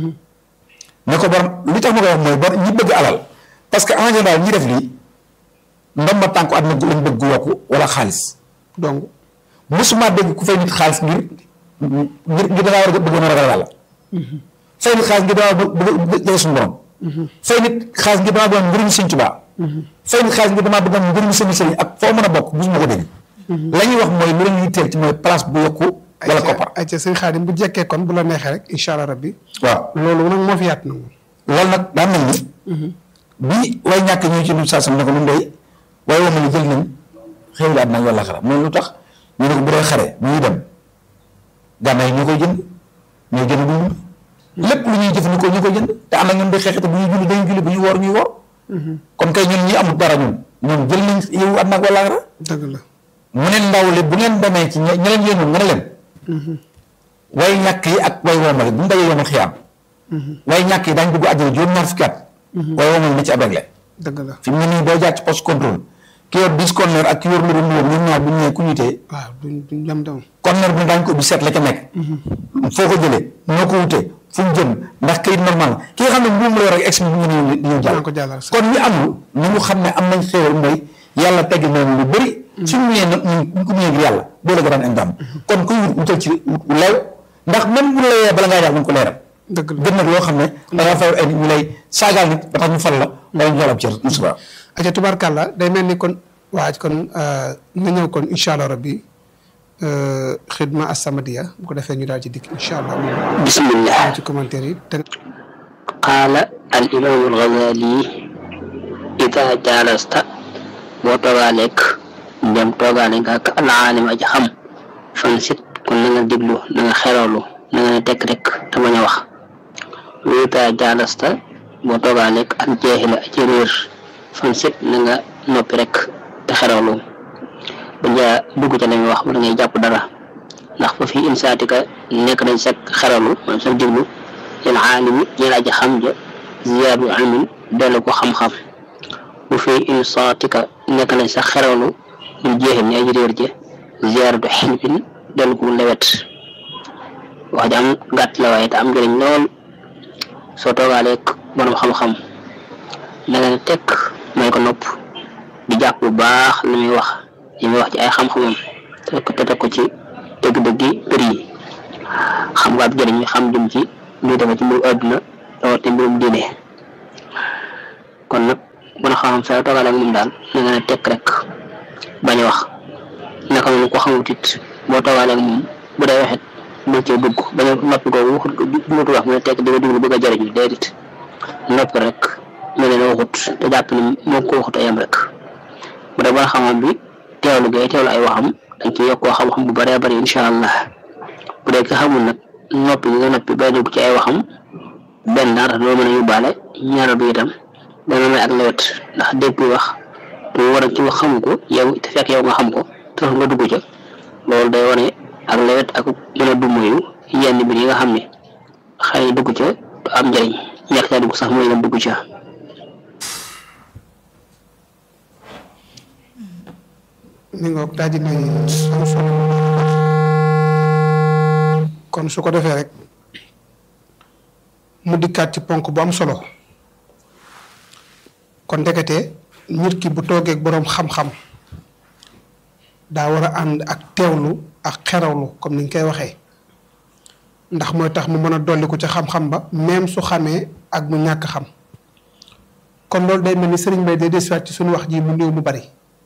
ne ko borom li tax ma koy wax mooy bor ñi bëgg alal parce que en général ñi def lii ndomba tànku àdduna gu lañ bëgg gu yokku wala xaalis donc mosuma dégg ku fay nit xaalis ngir ngir ngir dangaa war a bëggoon a ragal yàlla fay nit xaalis ngir dangaa bëgg bëgg jege suñu borom fay nit xaalis ngir damaa bëggoon ngërëm sëñ Tuubaa fay nit xaalis ngir damaa bëggoon ngërëm sëñ sëriñ ak foo mën a bokk mosuma ko dégg la ñuy wax mooy lu la ñuy teel ci mooy place bu yokku wala koppar ay ca sëñ Xaadim bu jekkee kon bu la neexee rek incha allah rabbi waaw loolu nag moo fi yaat na moom loolu nag daan mel ni bi way ñàkk ñëw ci lu saa sam ne ko lu ndey waaye wama ni jël nañ xéwlu àddina ak wala xara mooy lu tax ñu ne ko bu dee xare bu ñuy dem gànnaay yi ñoo koy jënd ñoo jënd bu ñu lépp lu ñuy jëfandikoo ñu koy jënd te am na ñun day xeexete bu ñuy julli dañuy julli bu ñuy woor ñuy woor kon kay ñun ñi amul dara ñun ñoom jël nañ yow àddina ak wala xara dëgg la mu ne ndaw li bu ngeen demee ci ñe ñe leen yéenoon nga ne leen way ñàkk yi ak way woomale bu ñu dajee yomal xiyaam way ñàkk yi daañu dugg àjjana juróom-ñaar fukki at way woomale na ci ab réglé dëgg la fi mu ne nii boo jaar ci poste contrôle ki yor dix conteneur ak ki yor lu dul ñoom ñoom ñaar bu ñu ñëwee ku ñu tee waaw duñ duñ dem dem conteneur bu ne daañu ko ubbi seet la ca nekk foo ko jëlee noo ko wutee fu mu jëm ndax kayit normal ki nga xam ne mbuum la yor ak ex bi bu ñu ñëw di ñëw dana jàll ko jàllal sax kon ñi amul ni mu xam ne am nañ xéewal mooy yàlla tegg noonu lu bëri suñu ñëwee nag ñu ñu ko ñëwee ngir yàlla boo la garaan indam kon kuy wut wutal ci wut wu leew ndax même bu la layee bala ngaa jaar nañ ko leeral dëgg la gën nag loo xam ne da nga fay ay nit ñu lay saagaal nit ba tax ñu fal la wala ñu jox la ab cër musuba aca tubaarkàlla day mel ni kon waaj kon nga ñëw kon incha allah rabbi xidma assamadiya bu ko defee ñu daal ci dikk incha allah moom bismillah ci commentaire yi te qaala al imaamu alxazali ida jaalasta boo toogaa lekk dem toogaale nga ak al aalim aji xam fan sit kon na nga déglu na nga xerawlu na nga ne tekk rek te bañ a wax wa ida jaalasta boo toogaa lekk al jaahila aji réer fan sit na nga noppi rek te xerawlu ba njaa dugg ca la muy wax wala ngay jàpp dara ndax fa fii insaatika nekk nañ sa xeralu maanaam sa diglu lil aalimi ñeel aji xam ja ziyaadu ilmin dellu ko xam-xam bu fii insaatika nekk nañ sa xeralu lil jeexim ñi aji réer ja ziyaadu xilmin dellu ko lewet wax ji am gàtt la waaye te am njëriñ lool soo toogaaleeg borom xam-xam na nga ne tekk may ko nopp di jàpp bu baax li muy wax li muy wax ci ay xam-xamam te te teg ko ci dëgg-dëggi për yi xam nga ab jëriñ mi xam jëm ci luy defe ci mbirum àdduna rawate mbirum diine kon nag bon xam-xam saa toogaale ak moom daal na nga ne tekk rek bañ a wax naka noonu ko xamut it boo toogaale ak moom bu dee waxit bul cee dugg bañ a noppi ko waxut duñutu wax mu ne tekk di nga dugg bëgg a jëriñu déedéet noppi rek mel ne waxut te jàpp ni moo ko waxut ayam rek bu dee bon xam-xam bi teewlu gay teewlu ay waxam dañ ci yokkoo xam-xam bu bëree bëri incha allah bu dee ki xamul nag noppi gi nga noppi bay dugg ci ay waxam benn daal doo mën a yóbbaale ñaareel bi itam dana may ak lewet ndax dégg wax te war a ci wax xamu ko yow te fekk yow nga xam ko te nga dugg ca loolu day wane ak lewet ak mën a dummoyu yenn mbir yi nga xam ne xëy na dugg ca du am njëriñ ñàkk caa dugg sax mooy dem dugg ca. mi ngoog daal di nay am solo kon su ko defee rek mu dikkaat ci ponk bu am solo kon ndekete nit ki bu toogee ak boroom xam-xam daa war a ànd ak teewlu ak xerawlu comme ni ñu koy waxee ndax mooy tax mu mën a dolli ko ca xam-xam ba même su xamee ak mu ñàkk xam kon loolu day mel ni sëriñ Bay day desiwaat ci suñu wax ji mu néew mu bari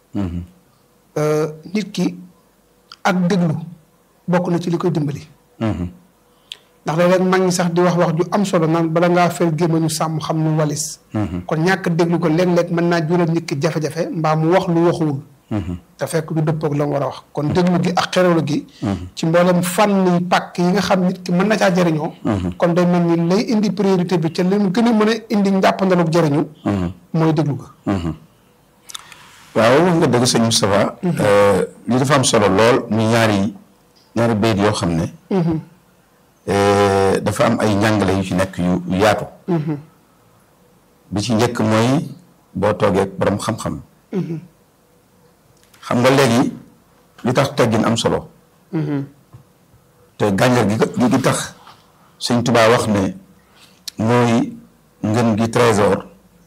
nit ki ak déglu bokk na ci li koy dimbali. ndax léeg-léeg mag ñi sax di wax wax ju am solo naan bala ngaa fel gémmañu sàmm xam nu walis. kon ñàkk déglu ko léeg-léeg mën naa jural nit ki jafe-jafe mbaa mu wax lu waxuwul. te fekk du dëppoog la mu war a wax kon déglu gi ak xerewlu gi. ci mboolem fànn pàkk yi nga xam nit ki mën na caa jëriñoo. kon day mel ni lay indi priorité bi ca li mu gën a mën a indi njàppandalug jëriñu. mooy déglu ga. waaw wax nga dëgg sëñ Moustapha li dafa am solo lool muy ñaari ñaari bayit yoo xam ne dafa am ay njàngale yu ci nekk yu yaatu bi ci njëkk mooy boo toogee borom xam-xam xam nga léegi li tax teggin am solo te gànjar gi gi tax sëñ Tuubaa wax ne mooy ngën gi trésor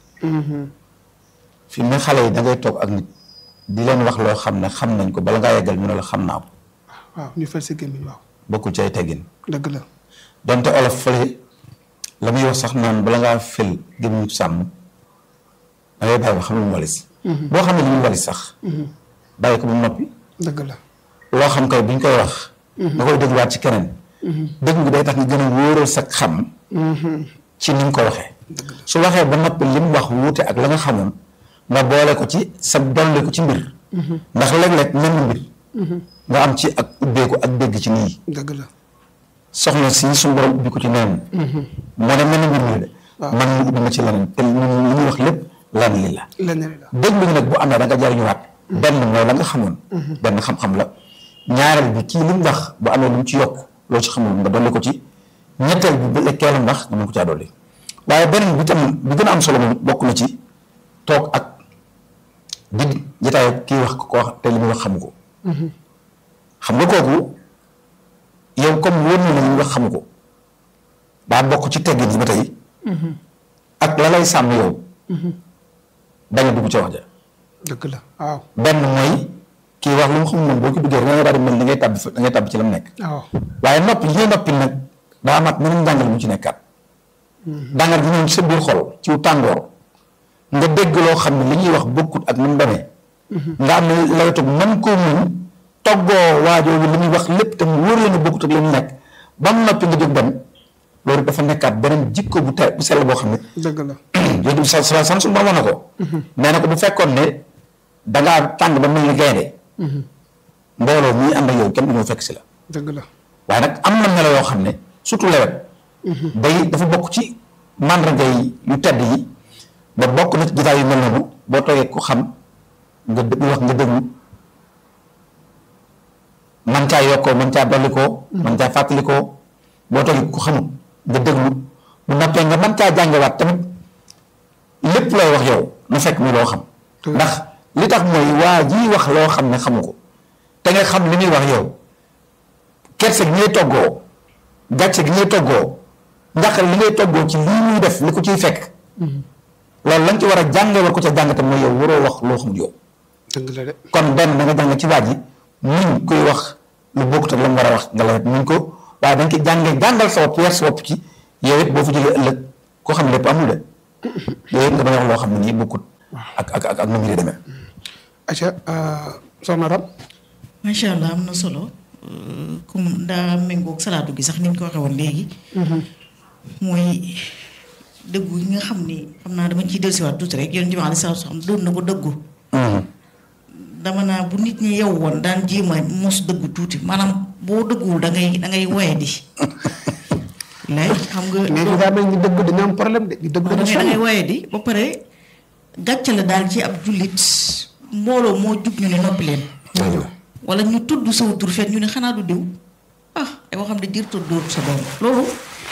fi mu ne xale yi da ngay toog ak nit di leen wax loo xam ne xam nañ ko bala ngaa yeggal ñu ne la xam naa ko. waaw ñu fal si gémmiñ waaw. bokkul ci ay teggin. dëgg la. donte olof fële la muy wax sax naan bala ngaa fël gémmiñu sàmm da ngay bàyyi ba xam lu mu walis. boo xam ne li mu walis sax. bàyyi ko ba mu noppi. dëgg la. loo xam kay bu ñu koy wax. nga koy dégluwaat ci keneen. dégg nga day tax nga gën a wóoral sa xam. ci ni nga ko waxee. su waxee ba noppi li mu wax wuute ak la nga xamoon. nga boole ko ci sa dolli ko ci mbir. ndax léeg-léeg mel na mbir. nga am ci ak ubbeeku ak dégg ci nii. dëgg la. soxna si suñu borom ubbi ko ci neneen. moo ne mel na mbir mi de. man mu ubbi ma ci leneen te li ñuy wax lépp lan li la. lenn li la. déglu nag bu amee da nga jariñuwaat. benn mooy la nga xamoon. benn xam-xam la. ñaareel bi kii li mu wax bu amee lu mu ci yokk loo ci xamul nga dolli ko ci. ñetteel bi bu lekkee la ndax nga mën ko caa dolli. waaye beneen bi tam bi gën a am solo moom bokk na ci toog ak. di jotaayu kii wax ko wax te li muy wax xamu ko. xam nga kooku yow comme wóor na la li muy wax xamu ko daa bokk ci teggin yi ba tey. ak la lay sàmm yow. bañ a dugg ca wax ja. dëgg la waaw. benn mooy kii wax lu mu xamul moom boo ko duggee da ngay daal di mel da ngay tàbbi da ngay tàbbi ci la mu nekk. waaw waaye noppi li ngay noppi nag daa amaat meneen njàngal mu ci nekkaat. dangar gi ñëw ci sa biir xol ci tàngoor. nga dégg loo xam ne li ñuy wax bokkut ak ni mu demee. nga am ne lawetug mën koo muñ toggoo waajoo bi li muy wax lépp te mu wóor la ne bokkut ak li mu nekk ba mu noppi nga jóg dem loolu dafa nekkaat beneen jikko bu te bu sell boo xam ne. dëgg la. yooyu sa sa san su ma na ko. nee na ko bu fekkoon ne dangaa tàng ba mel ni gaynde mbooloo muy ànd ak yow kenn du ñëw fekk si la. dëgg la. waaye nag am na melo yoo xam ne surtout lewet. day dafa bokk ci màndarga yi yu tedd yi. ba bokk na ci jotaay yu mel noonu boo toogee ku xam nga déglu wax nga déglu man caa yokkoo man caa dollikoo man caa fàttalikoo boo toogee ku xamul nga déglu bu noppee nga man caa jàngewaat tamit lépp looy wax yow na fekk mu loo xam ndax li tax mooy waa ji wax loo xam ne xamu ko te nga xam li muy wax yow kerse gi ngay toggoo gàcce gi ngay toggoo njàqare li ngay toggoo ci lii muy def li ko ciy fekk loolu lañ ci war a jànge war ko ca jàngate mooy yow waroo wax loo xamul yow dëgg la de kon benn da nga jàng ci waa ji muñ kuy wax lu bokkut ak la mu war a wax nga la muñ ko waaye da nga koy jàngee jàngal sa bopp yar sa bopp ci yow it boo fa jógee ëllëg koo xam ne lépp amul de yow it nga bañ a wax loo xam ne nii bokkut ak ak ak ak nu mu demee. aca soxna Ram macha allah am na solo comme daa méngoog salaatu gi sax ni ñu ko waxee woon léegi. mooy dëggu yi nga xam ni xam naa dama ciy dellusiwaat tuuti rek yonent bi alayhi salaatu salaam doon na ko dëggu. dama naa bu nit ñi yow woon daan jéem a mos dëggu tuuti maanaam boo dëgguwul da ngay da ngay woye di. lay xam nga. mais ñu daa mel ni dëgg dañu am problème de ñu dëgg da dañu ngay da ngay sonn woye di ba pare gàcce la daal ci ab jullit mbooloo moo jug ñu ne noppi leen. wala ñu tudd saw tur fet ñu ne xanaa du diw ah ay waxam ne jër tudd dóor sa doom loolu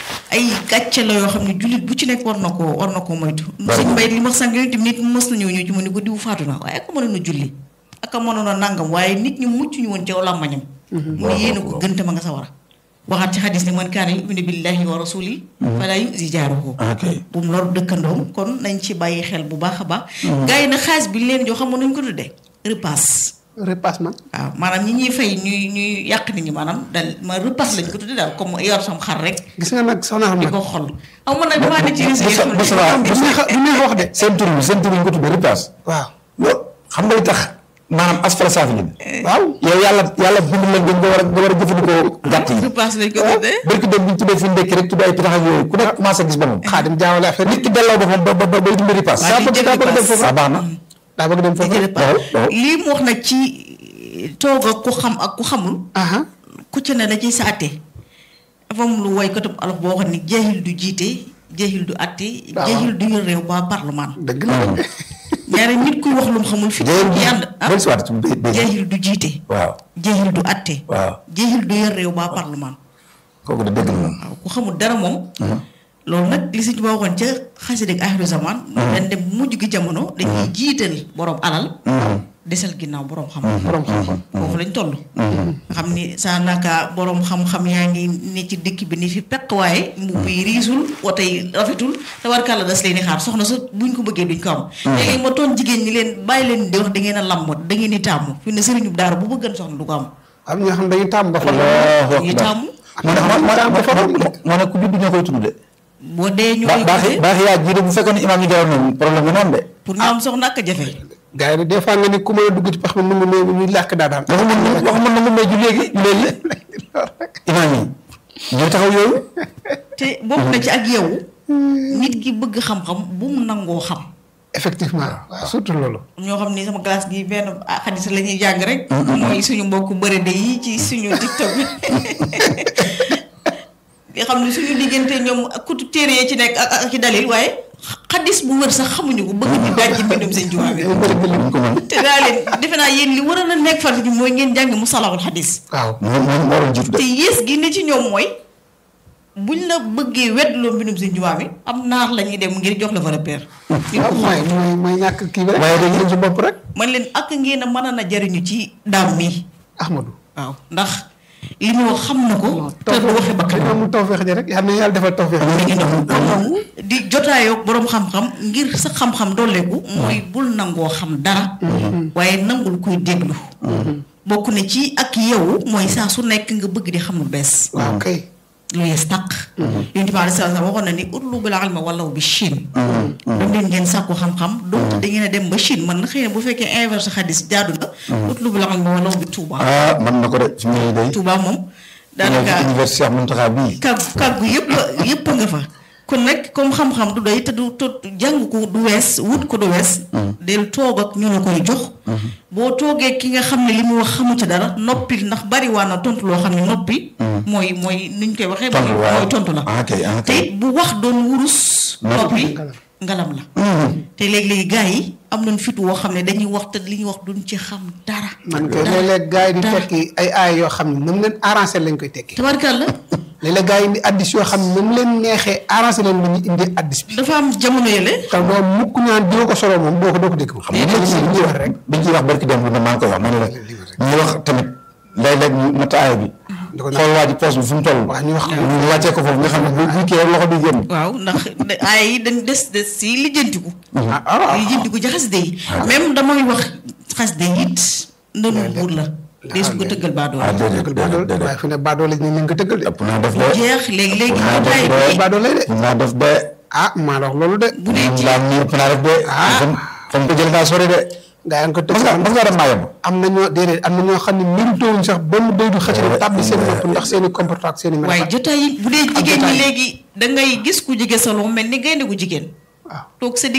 ay gàcce la yoo xam ne jullit bu ci nekk war na koo war na koo moytu suñ mbay li ma sànq yooyu tamit nit mës na ñëw ñu ci mu ne ko diw faatu na waaye ak mënoon a julli ak a mënoon a nàngam waaye nit ñi mucc ñu woon ci làmmañam mu ne yéen a ko gënte ma nga sa war a waxaat ci xadis ne man kaana yuminu billahi wa rasuli fala yuzi jaaruhu ok bu mu lor dëkkandoom kon nañ ci bàyyi xel bu baax a baax gars yi nag xaalis bi leen jox xam nañ ko tuddee repasse repassement waaw maanaam ñi ñuy fay ñuy ñuy yàq nit ñi maanaam dal ma repasse lañ ko tuddee daal comme yor sam xar rek gis nga nag soxna xam di nag ko xol aw man nag damaa ne ci risque Moussa Moussa du neex a du neex a wax de seen tur bi seen tur bi ñu ko tuddee repasse. waaw loolu xam nga li tax maanaam asfala saafiliin. waaw yow yàlla yàlla bind leen nga war a nga war a jëfandikoo gàtt yi. repasse lañ ko tuddee barki dem bi ñu tuddee fi ndekki rek tuddee ay pitax ak yooyu ku nekk commencé gis boppam. xaadim jaawale affaire nit ki delloo boppam ba ba ba bay dund repasse. Waa di daa bëgg daa bëgg dem foofu ah baax na. daa bëgg dem foofu jële pa waaw, waaw. lii mu wax nag ci toog ak ku xam ak ku xamul aha ku ci ne da ciy sa atte dafa am lu woykatub alof boo xam ne jeexil du jiite jeexil du atte jeexil du yor réew ba parlement dëgg la de ñaari nit kuy wax lu mu xamul fi Jeexil du- yi ànd ah dellu si waat ci bay bay. jeexil du jiite waaw jeexil du atte waaw jeexil du yor réew ba parlement kooku de dëgg la moom. waaw ku xamul dara moom loolu nag li Sëñ Tuubaa waxoon ca xasida ak axiru zaman dañ dem mujj gi jamono dañuy jiital borom alal desal ginnaaw borom xam borom xam-xam foofu lañ toll nga xam ni saa naka borom xam-xam yaa ngi ne ci dëkk bi ni fi peq waaye mbubb yi riisul woto yi rafetul te war kàlla das leen di xaar soxna sa buñ ko bëggee duñ ko am léegi ma toon jigéen ñi leen bàyyi leen di wax da ngeen a lamb da ngeen di tàmm fi ne sëriñu daara bu bëggan soxna du ko am am ñoo xam dañuy tàmm ba fa Allahu ñu akbar. tàmm moo ne moo moo moo moo ne ku judd ñoo koy tudd de. boo dee ñu ba koy baax tuddee baax yaa jiite bu fekkoon ne imaam yi jaroon nañu problème bi noonu de. pour ñu am soxna ak a jafe gars yi des fois nga ni ku mën a dugg ci pax mi nu mu ne ñuy làkk daa daan waxu mën na waxu mën na mu may ju léegi ju léegi imaam yi ñoo taxaw yooyu. te bokk na ci ak yow nit ki bëgg xam-xam bu mu nangoo xam effectivement waaw surtout loolu ñoo xam ni sama classe gi benn ah xadis la ñuy jàng rek mooy suñu mbokk bërëde yi ci suñu tiktok bi nga xam ne suñu diggante ñoom ak kutu téere yi ci nekk ak ak ci dalil waaye xadis bu wër sax xamuñu ko bëgg di daaj ci mbindum seen jumaa bi ñu ko mën. te daa leen defe naa yéen li war a na nekk farata ji mooy ngeen jàng mu salahul xadis waaw moom moom moo doon jiitu de. te yées gi ne ci ñoom mooy buñ la bëggee weddloo mbindum seen jumaa bi am naar la ñuy dem ngir jox la fa repère nit waaw ku mooy xam mooy mooy ñàkk kii bi rek waaye dañuy dañ ci bopp rek man leen ak ngeen a mën a na jariñu ci daam mi Ahmadou waaw ndax li mu wax xam na ko te du waxe bakkan dañoo amul tawfeex ji rek yal na yàlla defal tawfeex mi ngi noonu kon di jotaayoo boroom xam-xam ngir sa xam-xam dolleeku mooy bul nangoo xam dara waaye nangul kuy déglu bokk na ci ak yow mooy saa su nekk nga bëgg di xam lu bees waaw kay lu yees tàq yonent bi aleyhi salaam waxoon na ni utlubul ilma walaw bi Chine dem leen ngeen sàkku xam-xam donc da ngeen a dem ba Chine man na xëy na bu fekkee inverse xadis jaadu na utlubul ilma walaw bi Touba ah mën na ko de fi mu ne day. Touba moom daanaka daanaka université Cheikh Mountakha bii. kàggu kàggu yëpp yëpp nga fa kon nag comme xam-xam du doy te du te jàng ko du wees wut ko du wees del toog ak ñu la koy jox boo toogee ki nga xam ne li mu wax xamu ci dara noppi ndax bari waa na tontu loo xam ne noppi mooy mooy nuñ koy waxee Tontu mooy waaw. mooy tontu la ah kay ah te kay. it bu wax doon wurus noppi ngalam la te léegi-léegi gars yi am nañ fit woo xam ne dañuy wax te li ñuy wax duñ ci xam dara. man kay léeg-léeg gars yi di dara. tekki ay aay yoo xam ne nam leen arrangé lañ koy tekki tabarkalla léeg-léeg gars yi indi addis yoo xam ne nam leen neexee arrangé leen lu ñu indi addis bi dafa am jamono yële. te doo mukk ñaan doo ko solo moom doo ko doo ko dégg xam nga li ñuy wax rek biñ ciy wax barki dem lu ne maa ngi koy wax ma ne la ñuy wax tamit léeg-léeg ñu natt aaya bi da ko xool waa ji poos bi fu mu toll waaw ñu wax ñu wàccee ko foofu nga xam ne bu bu kii rek loxo bi génn waaw ndax ay yi dañ des des si lijjantiku. ah ah lijjantiku ci xaside yi. même damay wax xaside yi it ndënu buur la. dees ko tëggal baadoo ah déedéet dëggal baadoole déedéet waaye fi ne baadoole ñu ne nga tëggal de ëpp naa def de jeex léegi léegi naa def jotaay de bi baadoole de ëpp naa def de ah maa la wax loolu de bu dee ci daal nii ëpp naa def de fam fam ko jël naa sori de gaa yi nga ko tëgg mas nga mas nga dem maa yomb am na ñoo déedéet am na ñoo xam ne méritowuñ sax benn day du xëcc rek tàbbi seen bopp ndax seen i comportement ak seen i waaye melokaan jotaay yi bu dee jigéen ñi jotaay. léegi da ngay gis ku jege salon mel ni gaynde gu jigéen waaw toog sa